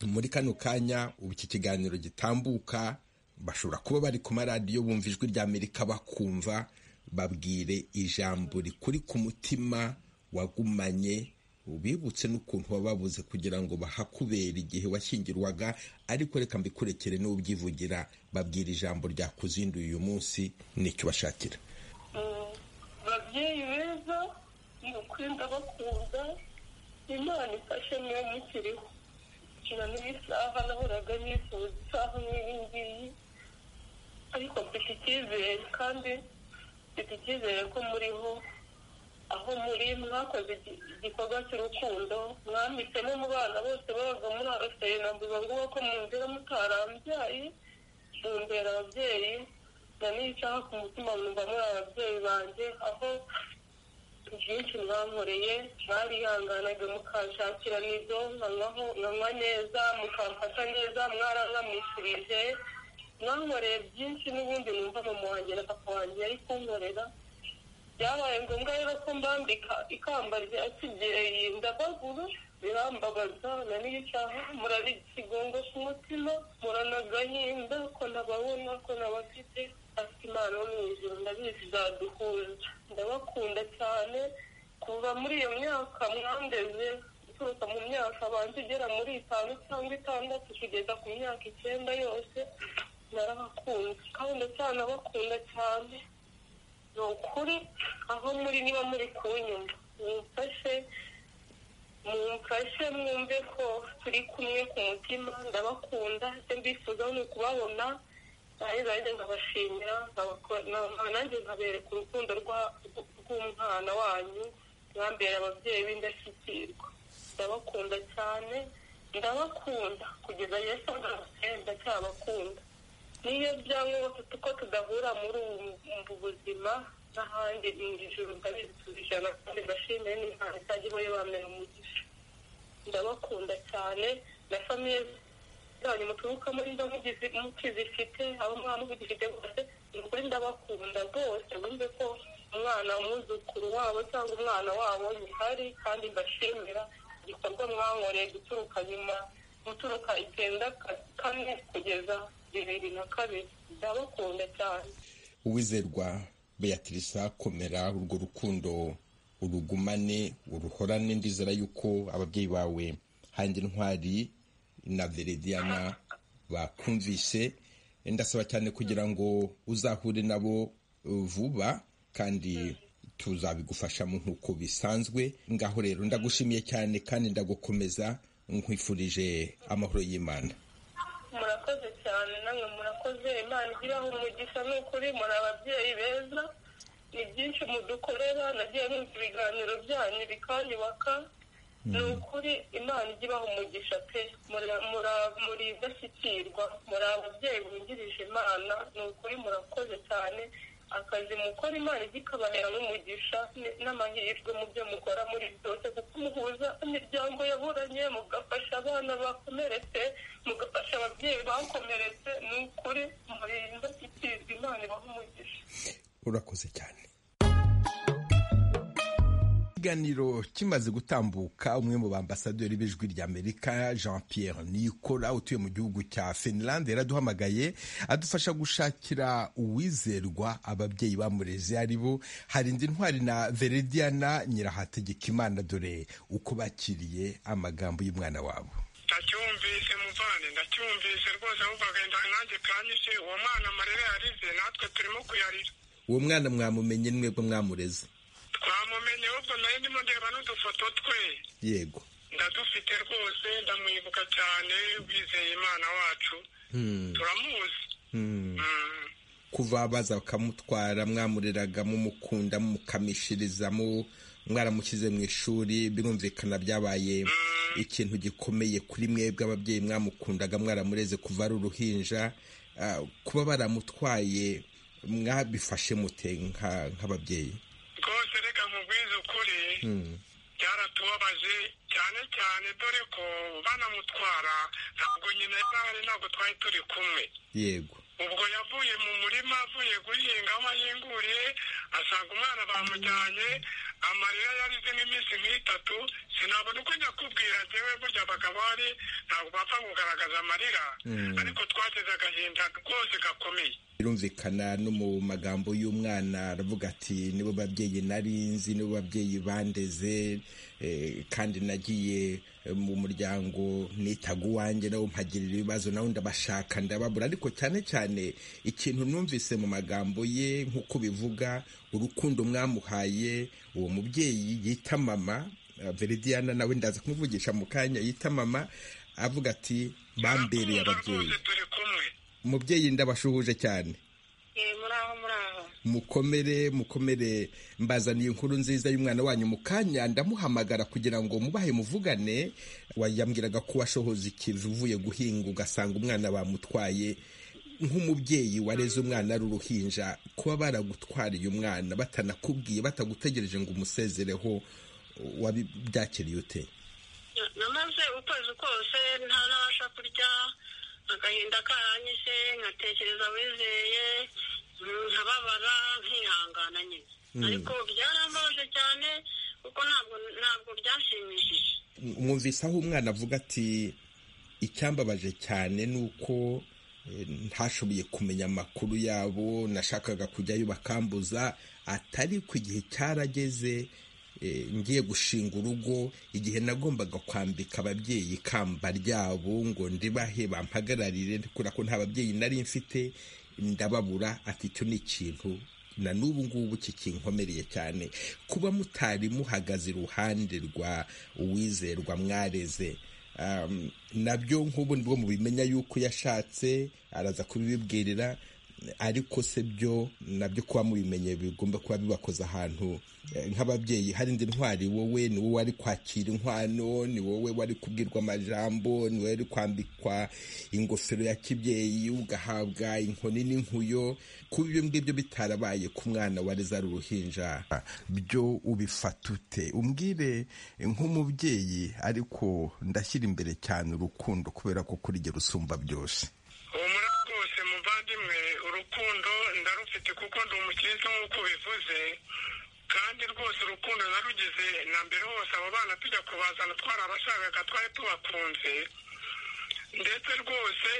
muri kano kanya ubu iki kiganiro gitambuka bashobora kuba bari ku maradiyo bumva ijwi ry'amerika bakumva babwire ijambo rikuri ku mutima wagumanye ubibutse n'ukuntu wababuze kugira ngo bahakubera igihe washyingirwaga ariko reka mbikurekere n'ubyivugira babwira ijambo ryakuzinduye uyu munsi nicyo bashakira babyeyi beza ni ukuri ndabakunda imana ifashe niyo mukiriho gukina n'isaha nahoraga nifuza isaha nk'iyi ngiyi ariko mfite icyizere kandi mfite icyizere ko muriho aho muri mwakoze igikorwa cy'urukundo mwambitsemo mu bana bose babaga muri araserina mvuga ngo ko munzira mutarambyaye mumbera ababyeyi na n'isaha ku mutima mwumva muri ababyeyi banjye aho byinshi mwankoreye mwarihanganaga mukashakira nizo nkanywa neza mukamfata neza mwaranamwishyurije mwankoreye byinshi n'ubundi numva mama wanjye na papa wanjye yari kunkorera byabaye ngombwa rero ko mbambika ikamba rya kibyeyi ndabagura birambabaza na n'icaha murari ikigongo cy'umutima muranagahinda ko nababona ko nabafite ati imana wo mu ijoro ndabizi zaduhuza ndabakunda cyane kuva muri iyo myaka mwandeze guturuka mu myaka abanza igera muri itanu cyangwa itandatu kugeza ku myaka icyenda yose narabakunze kandi ndacyanabakunda cyane ni ukuri aho muri niba muri kunyuma mumfashe mumfashe mwumve ko turi kumwe ku mutima ndabakunda icyo mbifuza ni ukubabona naheza nanjye nkabashimira nanjye nkabereka urukundo rw'umwana wanyu mwambera ababyeyi b'indashyikirwa ndabakunda cyane ndabakunda kugeza yesu agarutse ndacyabakunda niyo byaba uko tudahura muri ubu buzima n'ahandi mu ijoro ndabizi tuzijana kandi ndashimire n'imana itajya ibayo bamera umugisha ndabakunda cyane na famiye zanyu muturukamo niba mugizi- mukizifite aho umwana ugifite rwose ni ukuri ndabakunda rwose wumve ko umwana umwuzukuru wabo cyangwa umwana wabo nyihari kandi mbashimira igikorwa mwankoreye guturuka nyuma guturuka icyenda ka- kane kugeza bibiri na kabiri ndabakunda cyane uwizerwa beatrice komera urwo rukundo urugumane uruhorane ndizera yuko ababyeyi bawe hanjye ntwari na verediana bakumvise ndasaba cyane kugira ngo uzahure nabo uh, vuba kandi tuzabigufashamo nk'uko bisanzwe ngaho rero ndagushimiye cyane kandi ndagukomeza nkwifurije amahoro y'imana murakoze cyane namwe murakoze imana igiraho umugisha ni ukuri muri ababyeyi beza ni byinshi mudukorera nagiye numva ibiganiro byanyu bikanyubaka ni ukuri imana igibaho umugisha pe Muri- muri- muri indashyikirwa muri ababyeyi bungirije imana ni ukuri murakoze cyane akazi mukora imana ijya ikabahera n'umugisha n- n'amahirwe mu byo mukora muri byose kuko muhuza imiryango yaburanye mugafasha abana bakomeretse mugafasha ababyeyi bakomeretse ni ukuri muri indashyikirwa imana ibaha umugisha urakoze cyane ikiganiro kimaze gutambuka umwe mu bambasaderi b'ijwi ry'amerika jean pierre nikora utuye mu gihugu cya finland yaraduhamagaye adufasha gushakira uwizerwa ababyeyi bamureze ari bo harindi ntwari na verediana nyirahategekimana dore uko bakiriye amagambo y'umwana wabo ndacyumvise muvane ndacyumvise rwose ahubwo agenda nanjye kanyishe uwo mwana amarira yarize natwe turimo kuyarira uwo mwana mwamumenye mwebwe mwamureze twamumenye ahubwo nayo ndimo ndeba n'udufoto twe yego ndadufite rwose ndamwibuka cyane wizeye imana wacu turamuzi Hmm. Mm. kuva baza bakamutwara mwamureraga mumukunda mumukamishiriza mu- mwaramushyize mu ishuri birumvikana byabaye ikintu gikomeye kuri mwebwe ababyeyi mwamukundaga mwaramureze kuva ari uruhinja Ah, kuba baramutwaye mwabifashe mute nka- nk'ababyeyi rwose reka nkubwize ukuri byaratubabaje cyane cyane dore ko banamutwara ntabwo nyina yarahari ntabwo twari turi kumwe yego ubwo yavuye mu murima avuye guhinga aho yinguriye asanga umwana bamujyanye amarira yarize nk'iminsi nk'itatu sinabona uko njya kubwira njyewe burya abagabo hari ntabwo bapfa kugaragaza amarira ariko twagize agahinda rwose gakomeye birumvikana no mu magambo y'umwana aravuga ati nibo babyeyi nari nzi nibo babyeyi bandeze eh, kandi nagiye eh, mu muryango nitaga uwanjye nabo mpagirira ibibazo nawe ndabashaka ndababura ariko cyane cyane ikintu numvise mu magambo ye nk'uko bivuga urukundo mwamuhaye uwo mubyeyi yita mama eh, veridiana nawe ndaza kumuvugisha mu kanya yita mama avuga ati bambereye Turakunda ababyeyi rwose turi kumwe mubyeyi ndabashuhuje cyane Eh, muri aho muri aho mukomere mukomere mbazaniye inkuru nziza y'umwana wanyu mu kanya ndamuhamagara kugira ngo mubahe muvugane wayambwiraga ko washohoza ikivi uvuye guhinga ugasanga umwana bamutwaye nk'umubyeyi wareze umwana ari uruhinja kuba baragutwariye umwana batanakubwiye batagutegereje ngo umusezereho wabyakiriye ute namaze ukwezi kose nta nabasha kurya agahinda karanyishe nkatekereza wizeye nkababara nkihangana nyine ariko byarambabaje cyane kuko ntabwo ntabwo byashimishije mwumvise aho umwana avuga ati icyambabaje cyane ni uko eh, ntashoboye kumenya amakuru yabo nashakaga kujyayo bakambuza atari ku gihe cyarageze eh, ngiye gushinga urugo igihe nagombaga kwambika ababyeyi ikamba ryabo ngo ndibahe bampagararire kubera ko nta babyeyi nari mfite ndababura ati icyo ni ikintu na n'ubu ngubu kikinkomereye cyane kuba mutari muhagaze iruhande rwa uwizerwa mwareze Um, nabyo nk'ubu nibwo mubimenya yuko yashatse araza kubibibwirira ariko se byo nabyo kuba mubimenye bigomba kuba bibakoze ahantu nk'ababyeyi hari indi ntwari wowe ni wowe wari kwakira inkwano ni wowe wari kubwirwa amajambo ni wowe wari kwambikwa ingofero ya kibyeyi ugahabwa inkoni n'inkuyo kuba ibyo ngibyo bitarabaye ku mwana wareze ari uruhinja byo ubifata ute umbwire nk'umubyeyi ariko ndashyira imbere cyane urukundo kubera ko kuri jye rusumba byose uwo muri rwose muvandimwe urukundo ndarufite kuko ndi umukiriya nk'uko bivuze kandi rwose urukundo narugeze na mbere hose abo bana tujya kubazana twarabashakaga twari tubakunze ndetse rwose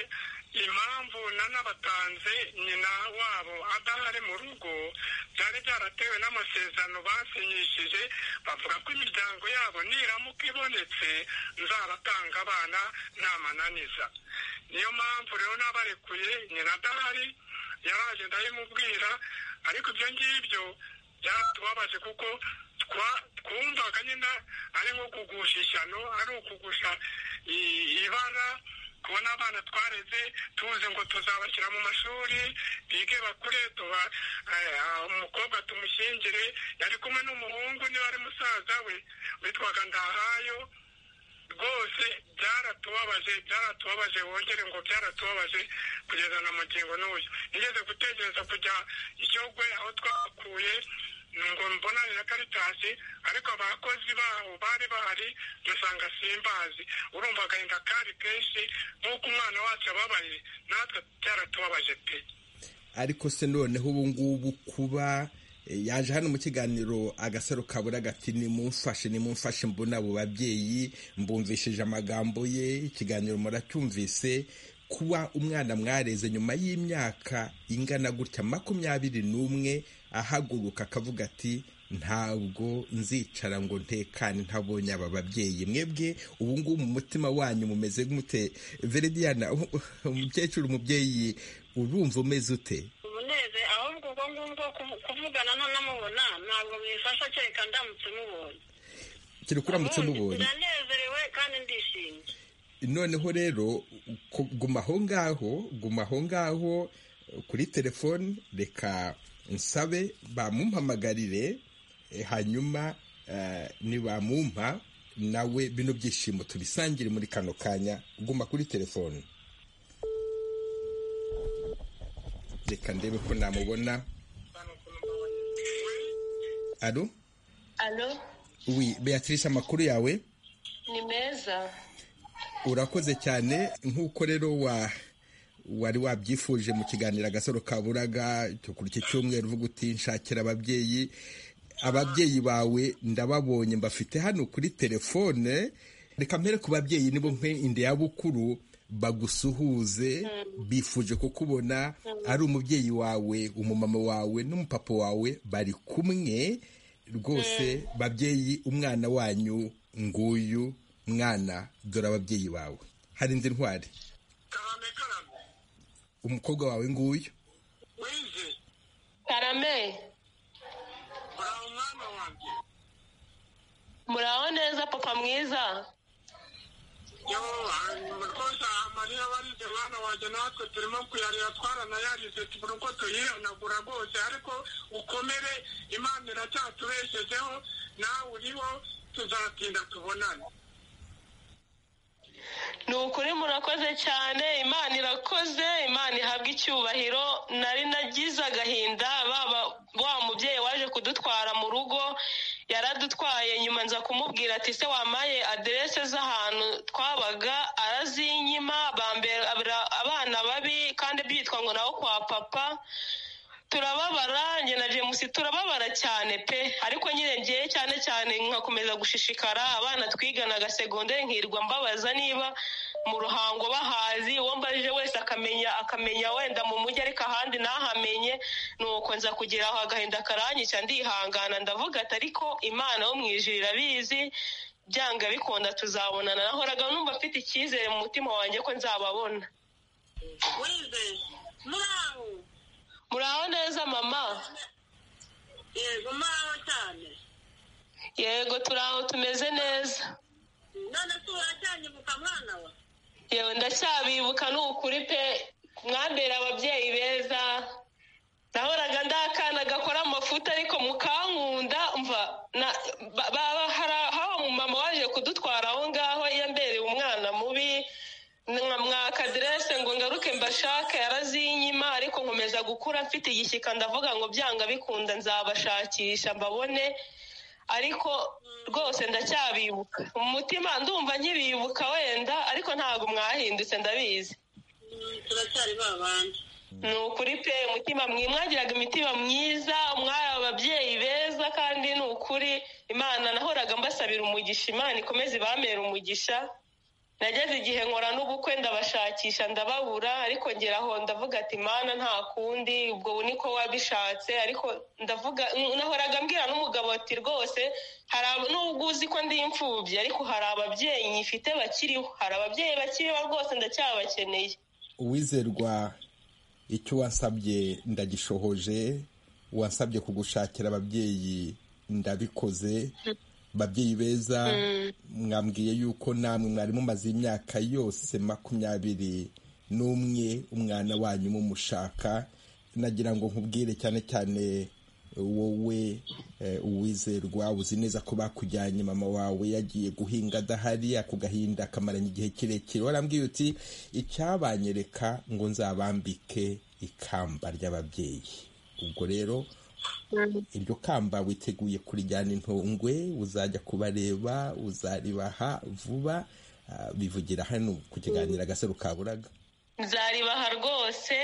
impamvu nanabatanze nyina wabo adahari mu rugo byari byaratewe n'amasezerano basinyishije bavuga ko imiryango yabo niramuka ibonetse nzabatanga abana ntamananiza niyo mpamvu rero n'abarekuye nyina adahari yaraje ndabimubwira ariko ibyo ngibyo byatubabaje kuko twumvaga nyine ari nko kugusha ishyano ari ukugusha ibara kubona abana twareze tuzi ngo tuzabashyira mu mashuri bige bakure tuba umukobwa tumushyingire yari kumwe n'umuhungu niba ari musaza we witwaga ndahayo rwose byaratubabaje byaratubabaje wongere ngo byaratubabaje kugeza na magingo n'uyu nigeze gutekereza kujya ishyogwe aho twakuye ngo mbonane na karitasi ariko abakozi baho bari bahari dusanga simbazi urumva agahinda kari kenshi nk'uko umwana wacu ababaye natwe byaratubabaje pe ariko se noneho ubu ngubu kuba yaje hano mu kiganiro agasaro kabura gati nimumfashe nimumfashe mbona abo babyeyi mbumvishije amagambo ye ikiganiro muracyumvise kuba umwana mwareze nyuma y'imyaka ingana gutya makumyabiri n'umwe ahaguruka akavuga ati ntabwo nzicara ngo ntekane ntabonye aba babyeyi mwebwe ubu ngubu mu mutima wanyu mumeze nk'umute veridiyana umukecuru umubyeyi urumva umeze ute umuneze ahubwo ubwo ngubwo kuvugana nanamubona ntabwo bifasha kereka ndamutse mubonye kiri kuramutse mubonye ndanezerewe kandi ndishimye noneho rero guma aho ngaho guma aho ngaho kuri telefoni reka nsabe bamumpamagarire hanyuma nibamumpa nawe bino byishimo tubisangire muri kano kanya guma kuri telefoni reka ndebe ko namubona alo alo wi beatrice amakuru yawe ni meza urakoze cyane nk'uko rero wa wari wabyifuje mu kiganiro agasaro kaburaga kuri iki cyumweru uvuga uti nshakira ababyeyi ababyeyi bawe ndababonye mbafite hano kuri telefone reka mpere ku babyeyi nibo mpe inde ya bukuru bagusuhuze bifuje kukubona ari umubyeyi wawe umumama wawe n'umupapa wawe bari kumwe rwose babyeyi umwana wanyu nguyu mwana dore ababyeyi bawe hari indi ntwari umukobwa wawe nguyu wize karame uraho umwana wanjye muraho neza papa mwiza yo rwose amarira barize mwana wanjye natwe turimo kuyarira twaranayarize tubura uko tuyihanagura rwose ariko ukomere imana iracyatubeshejeho nawe uriho tuzatinda tubonane ni ukuri murakoze cyane imana irakoze imana ihabwa icyubahiro nari nagize agahinda baba wa mubyeyi waje kudutwara mu rugo yaradutwaye nyuma nza kumubwira ati se wamaye aderese z'ahantu twabaga arazinyima bambera abana babi kandi byitwa ngo nawe kwa papa turababara njye na james turababara cyane pe ariko nyine ngiye cyane cyane nkakomeza gushishikara abana twiganaga segonderi nkirwa mbabaza niba mu ruhango bahazi uwo mbajije wese akamenya akamenya wenda mu mujyi ariko ahandi ntahamenye nuko nza kugira aho agahinda karanyica ndihangana ndavuga ati ariko imana wo mu ijuru irabizi byanga bikunda tuzabonana nahoraga numva mfite icyizere mu mutima wanjye ko nzababona wize muraho muraho neza mama yego muraho cyane yego turi aho tumeze neza none se uracyanyibuka mwana wa yewe ndacyabibuka ni ukuri pe mwambere ababyeyi beza nahoraga ndi akana gakora amafuta ariko mukankunda mva hawa mama waje kudutwara aho ngaho yambereye umwana mubi mwaka aderese ngo ngaruke mbashake yarazinyima ariko nkomeza gukura mfite igishyika ndavuga ngo byanga bikunda nzabashakisha mbabone ariko rwose ndacyabibuka mu mutima ndumva nkibibuka wenda ariko ntabwo mwahindutse ndabizi turacyari babandi ni ukuri pe umutima mwagiraga imitima myiza mwari ababyeyi beza kandi ni ukuri imana nahoraga mbasabira umugisha imana ikomeze ibamera umugisha nageze igihe nkora n'ubukwe ndabashakisha ndababura ariko ngeraho ndavuga ati imana nta kundi ubwo niko wabishatse ariko ndavuga nahoraga mbwira n'umugabo ati rwose nubwo uzi ko ndi imfubyi ariko hari ababyeyi nyifite bakiriho hari ababyeyi bakiriho rwose ndacyabakeneye uwizerwa icyo wasabye ndagishohoje wasabye kugushakira ababyeyi ndabikoze babyeyi beza mwambwiye yuko namwe mwari mumaze imyaka yose makumyabiri n'umwe umwana wanyu mumushaka nagira ngo nkubwire cyane cyane wowe uwizerwa uzi neza ko bakujyanye mama wawe yagiye guhinga adahari ako gahinda akamaranye igihe kirekire warambwiye uti icyabanyereka ngo nzabambike ikamba ry'ababyeyi ubwo rero iryo kamba witeguye kurijyana intungwe uzajya kubareba uzaribaha vuba bivugira hano ku kiganiro agasaro kaburaga nzaribaha rwose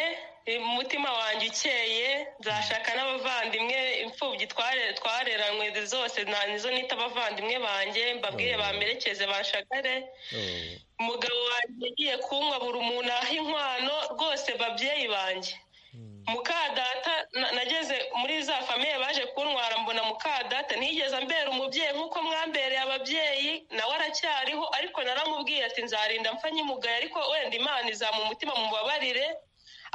umutima wanjye ukeye nzashaka n'abavandimwe imfubyi twareranywe zose nizo nita abavandimwe banjye mbabwire bamerekeze bashagare umugabo wanjye yagiye kunywa buri umuntu aha inkwano rwose babyeyi banjye mukadata nageze muri za famiye baje kuntwara mbona mukadata ntigeze ambera umubyeyi nk'uko mwambereye ababyeyi nawe aracyariho ariko naramubwiye ati nzarinda mpfa nyimugaye ariko wenda imana izamu umutima mubabarire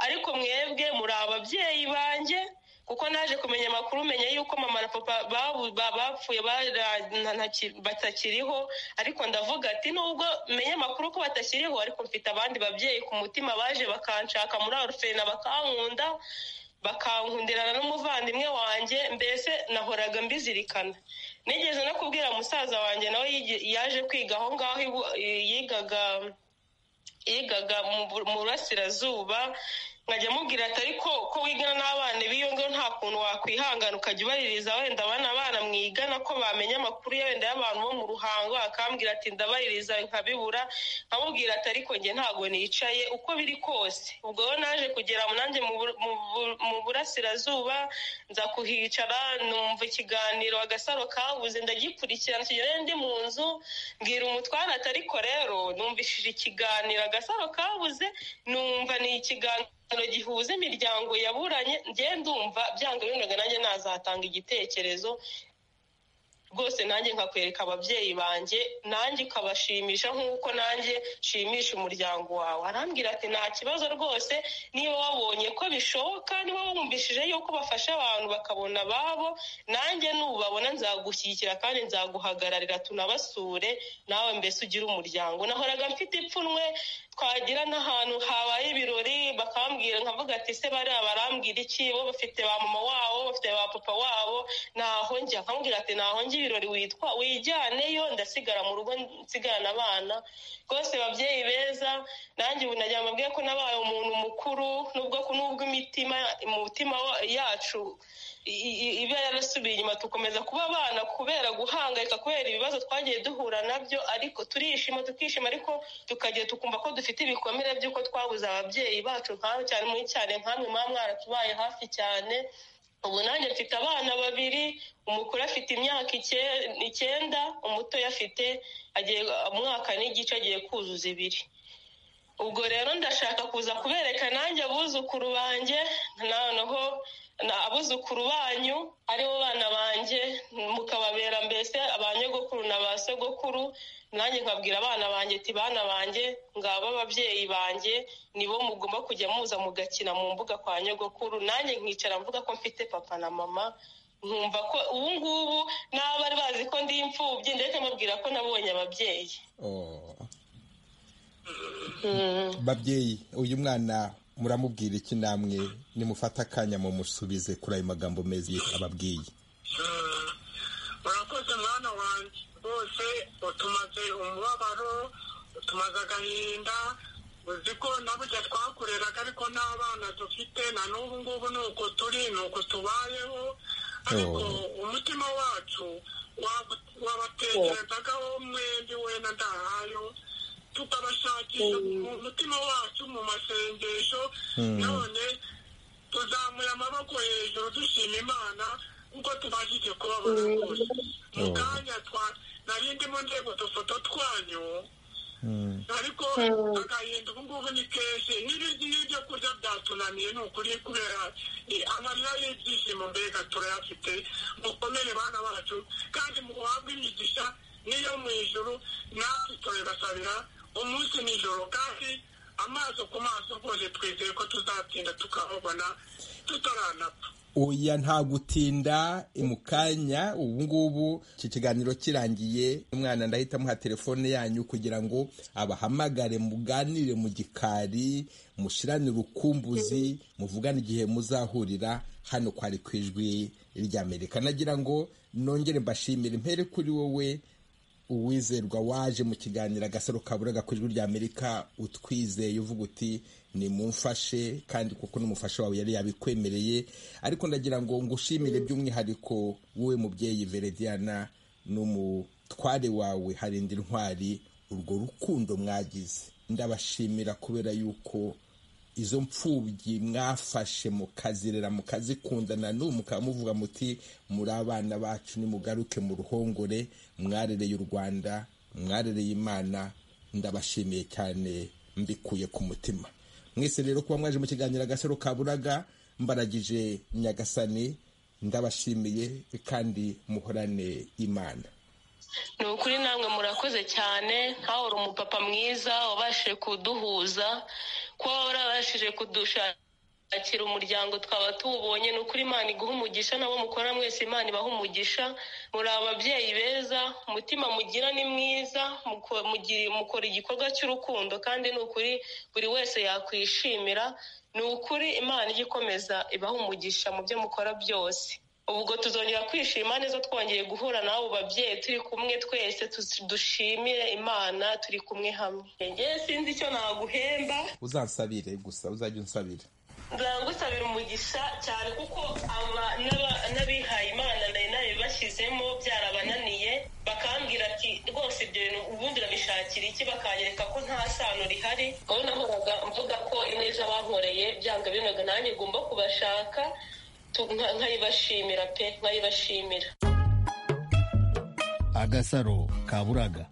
ariko mwebwe muri ababyeyi banjye kuko naje kumenya amakuru menya yuko mama na papa bapfuye batakiriho ariko ndavuga ati nubwo menya amakuru ko batakiriho ariko mfite abandi babyeyi ku mutima baje bakanshaka muri orufena bakankunda bakankundirana n'umuvandimwe wanjye mbese nahoraga mbizirikana nigeze no kubwira musaza wanjye nawe yaje kwiga aho ngaho yigaga yigaga mu burasirazuba nkajya amubwira ati ariko ko wigana n'abana b'iyo ngo nta kuntu wakwihangana ukajya ubaririza wenda abana abana mwigana ko bamenya amakuru ya wenda y'abantu bo mu ruhango akambwira ati ndabaririza nkabibura nkamubwira ati ariko njye ntabwo nicaye uko biri kose ubwo rero naje kugera nanjye mu burasirazuba nza kuhicara numva ikiganiro agasaro kabuze ndagikurikirana kigerayo ndi mu nzu mbwira umutware ati ariko rero numvishije ikiganiro agasaro kabuze numva ni ikiganiro gihuza imiryango yaburanye ngenda ndumva byanga binoga nanjye nazatanga igitekerezo rwose nanjye nkakwereka ababyeyi banjye nanjye ukabashimisha nk'uko nanjye nshimisha umuryango wawe arambwira ati nta kibazo rwose niba wabonye ko bishoboka niba wumvishije yuko bafasha abantu bakabona ababo nanjye nubabona nzagushyigikira kandi nzaguhagararira tunabasure nawe mbese ugire umuryango nahoraga mfite ipfunwe twagira n'ahantu habaye ibirori bakambwira nkavuga ati se bari barambwira iki bo bafite ba mama wabo bafite ba papa wabo ntaho njya akambwira ati ntaho njya ibirori witwa wijyaneyo ndasigara mu rugo nsigarana abana rwose babyeyi beza nanjye ubu nagira mbabwire ko nabaye umuntu mukuru nubwo nubwo imitima umutima yacu iba yarasubiye inyuma tukomeza kuba abana kubera guhangayika kubera ibibazo twagiye duhura nabyo ariko turishima tukishima ariko tukajya tukumva ko dufite ibikomere by'uko twabuze ababyeyi bacu nk'aho cyane muri cyane nkamwe muba mwaratubaye hafi cyane ubu nanjye mfite abana babiri umukuru afite imyaka icyenda umutoya afite umwaka n'igice agiye kuzuza ibiri ubwo rero ndashaka kuza kubereka nanjye abuzukuru banjye noneho abuzukuru banyu aribo bana banjye mukababera mbese abanyogokuru na ba sogokuru nanjye nkabwira abana banjye ati bana banjye ngaba ababyeyi banjye nibo mugomba kujya muza mugakina mu mbuga kwa nyogokuru nanjye nkicara mvuga ko mfite papa na mama nkumva ko ubu ngubu naba bari bazi ko ndi imfubyi ndetse mbabwira ko nabonye ababyeyi babyeyi uyu mwana muramubwira iki namwe nimufata akanya mu musubize kuri ayo magambo meza ababwiye urakoze mwana wanjye bose utumaze umubabaro utumaze agahinda uzi ko nabujya twakureraga ariko n'abana dufite na n'ubu ngubu ni uko turi ni uko tubayeho ariko umutima wacu wabatekerezagaho mwembi we na ndahayo tukabashakisha mu mutima wacu mu masengesho none tuzamuye amaboko hejuru dushima imana kuko tubashije kubabona rwose mu kanya nari ndimo ndeba udufoto twanyu ariko agahinda ubu ngubu ni kenshi n'ibyo kurya byatunaniye ni ukuri kubera amarira y'ibyishimo mbega turayafite mukomere bana bacu kandi muhabwe imigisha niyo mu ijoro natwe turabasabira umunsi nijoro kandi amaso ku maso rwose twizeye ko tuzatinda tukababona tutaranapfa oya nta gutinda mu kanya ubu ngubu iki kiganiro kirangiye umwana ndahita amuha telefone yanyu kugira ngo abahamagare muganire mu gikari mushiranire urukumbuzi muvugane igihe muzahurira hano kwari ku ijwi ry'amerika nagira ngo nongere mbashimire impere kuri wowe uwizerwa waje mu kiganiro agasaro kaburaga ku ijwi ry'amerika utwizeye uvuga uti ni mumfashe kandi kuko n'umufasha wawe yari yabikwemereye ariko ndagira ngo ngushimire by'umwihariko wowe mubyeyi verediana n'umutware wawe harinda intwari urwo rukundo mwagize ndabashimira kubera yuko izo mfubyi mwafashe mukazirera mukazikundana n'ubu mukaba muvuga muti muri abana bacu nimugaruke mu ruhongore mwarereye u rwanda mwarereye imana ndabashimiye cyane mbikuye ku mutima mwese rero kuba mwaje mu kiganiro agasaro kaburaga mbaragije nyagasani ndabashimiye kandi muhorane imana ni ukuri namwe murakoze cyane nkawe uri umupapa mwiza wabashije kuduhuza kuba warabashije kudushakira umuryango twaba tuwubonye ni ukuri imana iguha umugisha nabo mukora mwese imana ibaha umugisha muri ababyeyi beza umutima mugira ni mwiza mukora igikorwa cy'urukundo kandi ni ukuri buri wese yakwishimira ni ukuri imana ijya ikomeza ibaha umugisha mu byo mukora byose ubwo tuzongera kwishima neza twongeye guhura n'abo babyeyi turi kumwe twese dushimire imana turi kumwe hamwe njyewe sinzi icyo naguhemba uzansabire gusa uzajya unsabira ndagusabira umugisha cyane kuko n'abihaye imana nari nabibashyizemo byarabananiye bakambwira ati rwose ibyo bintu ubundi urabishakira iki bakanyereka ko nta sano rihari wowe nahoraga mvuga ko ineza bankoreye byanga binoga nanjye ngomba kubashaka nkayibashimira pe nkayibashimira agasaro kaburaga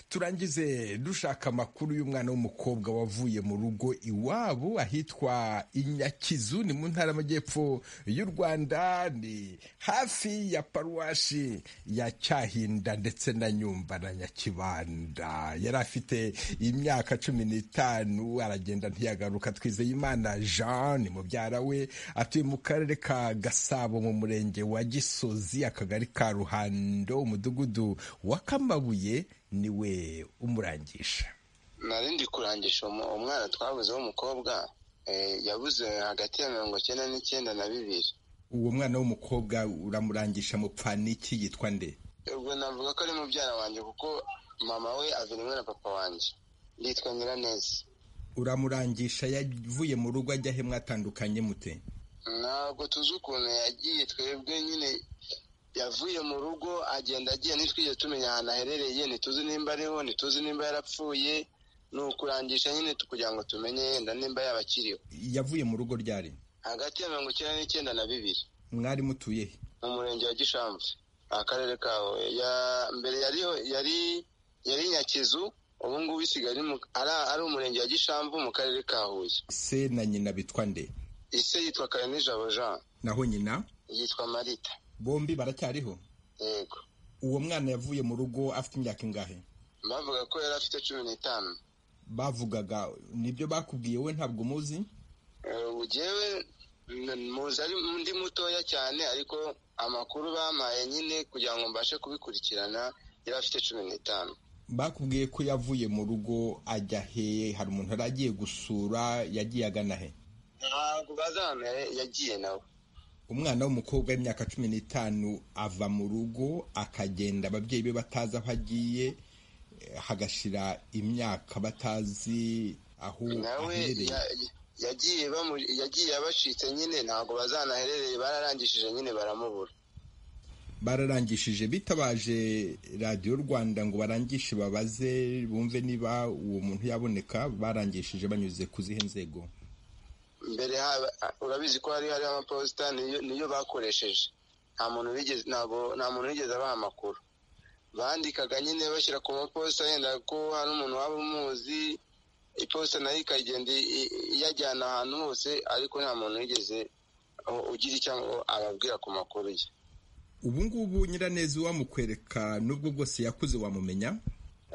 turangize dushaka amakuru y'umwana w'umukobwa wavuye mu rugo iwabo ahitwa inyakizu ni mu ntara y'amajyepfo y'u rwanda ni hafi ya paruwashi ya cyahinda ndetse na nyumba na nyakibanda yari afite imyaka cumi n'itanu aragenda ntiyagaruka twizeye imana jean ni mubyara we atuye mu karere ka gasabo mu murenge wa gisozi akagari ka ruhando umudugudu wa kamabuye niwe umurangisha nari ndi kurangisha umwana twabuze w'umukobwa yabuze hagati ya mirongo icyenda n'icyenda na bibiri uwo mwana w'umukobwa uramurangisha mupfaniki yitwa nde ubwo navuga ko ari mubyara wanjye kuko mama we rimwe na papa wanjye yitwa nyiraneza uramurangisha yavuye mu rugo ajya he mwatandukanye mute ntabwo tuzi ukuntu yagiye twebwe nyine yavuye mu rugo agenda agiye ntitwige tumenya ahantu aherereye ntituzi nimba ariho ntituzi nimba yarapfuye ni ukurangisha nyine kugira ngo tumenye yenda nimba yaba akiriho yavuye mu rugo ryari hagati ya mirongo icyenda n'icyenda na bibiri mwari mutuye he mu murenge wa gishamvu akarere kawe mbere yari yari nyakizu ubu ngubu isigaye ari umurenge wa gishamvu mu karere ka huye se na nyina bitwa nde ise yitwa karenijabo jean naho nyina yitwa marita bombi baracyariho yego uwo mwana yavuye mu rugo afite imyaka ingahe bavuga ko yari afite cumi n'itanu bavugaga nibyo bakubwiye we ntabwo umuzi ugewe muzi ari undi mutoya cyane ariko amakuru bampaye nyine kugira ngo mbashe kubikurikirana yari afite cumi n'itanu bakubwiye ko yavuye mu rugo ajya he hari umuntu yari agiye gusura yagiye agana he ntabwo bazi ahantu yagiye nawe umwana w'umukobwa w'imyaka cumi n'itanu ava mu rugo akagenda ababyeyi be batazi aho agiye hagashira imyaka batazi aho nawe aherereye ya- yagiye bamu- yagiye abacitse nyine ntabwo bazanaherereye bararangishije nyine baramubura bararangishije bitabaje radiyo rwanda ngo barangishe babaze bumve niba uwo muntu yaboneka barangishije banyuze ku zihe nzego mbere haba urabizi ko hari hariho amaposita niyo niyo bakoresheje nta muntu wigeze ntabwo nta muntu wigeze abaha amakuru bandikaga nyine bashyira ku maposita yenda ko hari umuntu waba umuzi iposita nayo ikagenda i- i- iyajyana ahantu hose ariko nta muntu wigeze u- ugira icyo ababwira ku makuru ye ubu ngubu nyiraneza uwamukwereka nubwo bwose yakuze wamumenya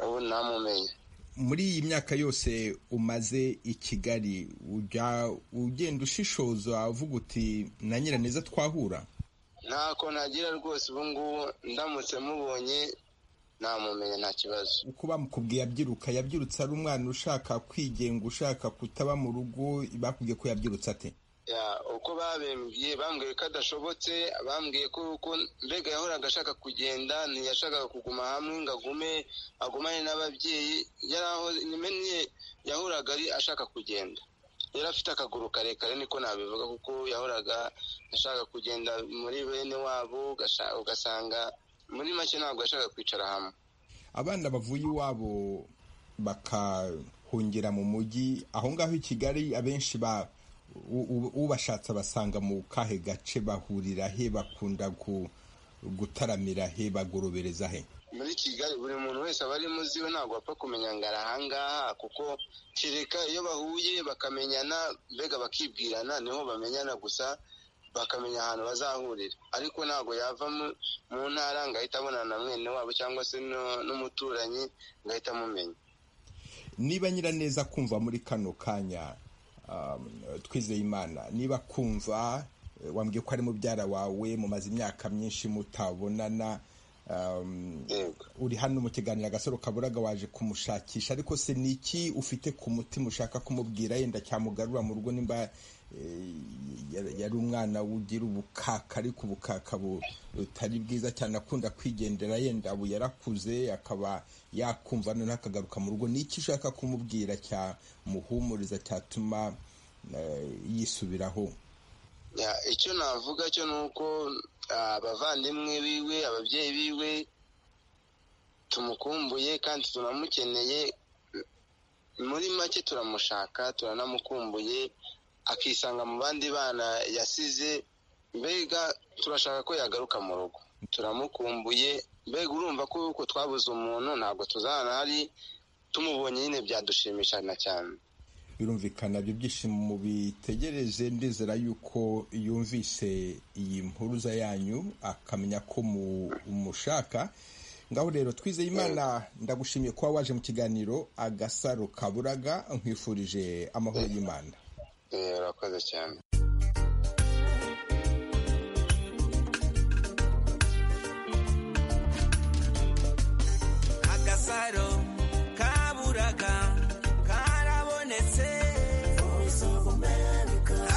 ubu ntamumenye muri iyi myaka yose umaze i kigali ujya ugenda ushishoza uvuga uti na nyiraneza twahura ntako nagira rwose ubu ngubu ndamutse mubonye namumenya nta kibazo uko bamukubwiye abyiruka yabyirutse ari umwana ushaka kwigenga ushaka kutaba mu rugo bakubwiye ko yabyirutse ate Ya, uko babembwiye bambwiye ko adashobotse bambwiye ko uko mbega yahoraga ashaka kugenda ntiyashakaga kuguma hamwe ngo agume agumane n'ababyeyi yari aho nyine yahoraga ari ashaka kugenda yari afite akaguru karekare niko nabivuga kuko yahoraga ashaka kugenda muri bene wabo ugasha- ugasanga muri make ntabwo yashakaga kwicara hamwe abana bavuye iwabo bakahungira mu mujyi aho ngaho i kigali abenshi ba u- u- ubashatse abasanga mu kahe gace bahurira he bakunda gu- gutaramira he bagorobereza he muri kigali buri muntu wese aba ari muzi we ntabwo bapfa kumenya ngo ari ahangaha kuko kereka iyo bahuye bakamenyana mbega bakibwirana niho bamenyana gusa bakamenya ahantu bazahurira ariko ntabwo yava mu- mu ntara ngo ahite abonana na mwene wabo cyangwa se no- n'umuturanyi ngo ahite amumenya niba nyiraneza kumva muri kano kanya um, twizeye imana niba kumva eh, wambwiye ko ari mubyara wawe mumaze imyaka myinshi mutabonana um, uri hano mu kiganiro agasaro kaburaga waje kumushakisha ariko se ni iki ufite ku mutima ushaka kumubwira yenda cyamugarura mu rugo nimba eh, yari- yari umwana ugira ubukaka ariko ubukaka bu- butari bwiza cyane akunda kwigendera yenda ubu yarakuze akaba yakumva noneho akagaruka mu rugo ni iki ushaka kumubwira cyamuhumuriza cyatuma eh, yisubiraho Ya, icyo navuga cyo ni uko ah, abavandimwe biwe ababyeyi biwe tumukumbuye kandi tunamukeneye muri make turamushaka turanamukumbuye akisanga mu bandi bana yasize mbega turashaka ko yagaruka mu rugo turamukumbuye mbega urumva ko uko twabuze umuntu ntabwo tuzahana hari tumubonye nyine byadushimishana cyane birumvikana ibyo byishimo mubitegereje ndizera yuko yumvise iyi mpuruza yanyu akamenya ko mu- umushaka ngaho rero twizeye imana ndagushimiye kuba waje mu kiganiro agasaro kaburaga nkwifurije amahoro y'imana Eh, urakoze cyane agasaro kaburaga karabonetse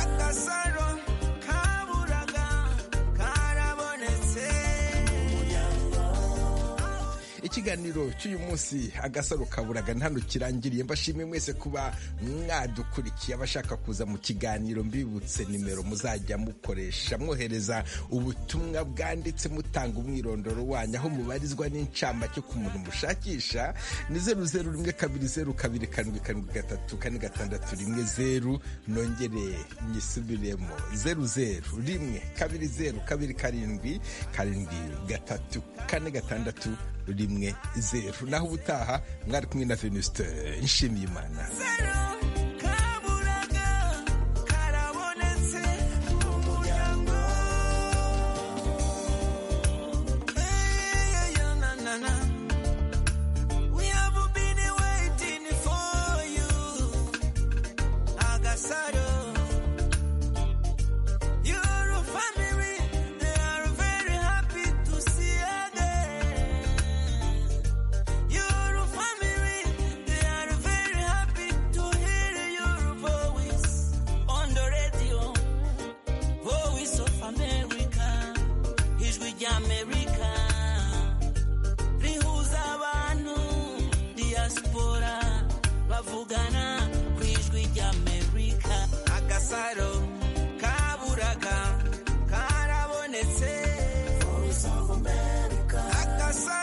agasaro kaburaga karabonetse ikiganiro cy'uyu munsi agasaro kaburaga hano kirangiriye mbashimiye mwese kuba mwadukurikiye abashaka kuza mu kiganiro mbibutse nimero muzajya mukoresha mwohereza ubutumwa bwanditse mutanga umwirondoro wanyu aho mubarizwa n'incamake ku muntu mushakisha ni zeru zeru rimwe kabiri zeru kabiri karindwi karindwi gatatu kane gatandatu rimwe zeru nongere nyisubiremo zeru zeru rimwe kabiri zeru kabiri karindwi karindwi gatatu kane gatandatu rimwe zeru naho ubutaha mwari kumwe na venuste nshimiye imana kaburaga karabonetse mu muryango Eh, ya, na, na, na. We have been waiting for you Agasaro Your family they are very happy to see you again Your family diaspora bavugana ku ijwi ry'amerika agasaro kaburaga karabonetse voice of america agasaro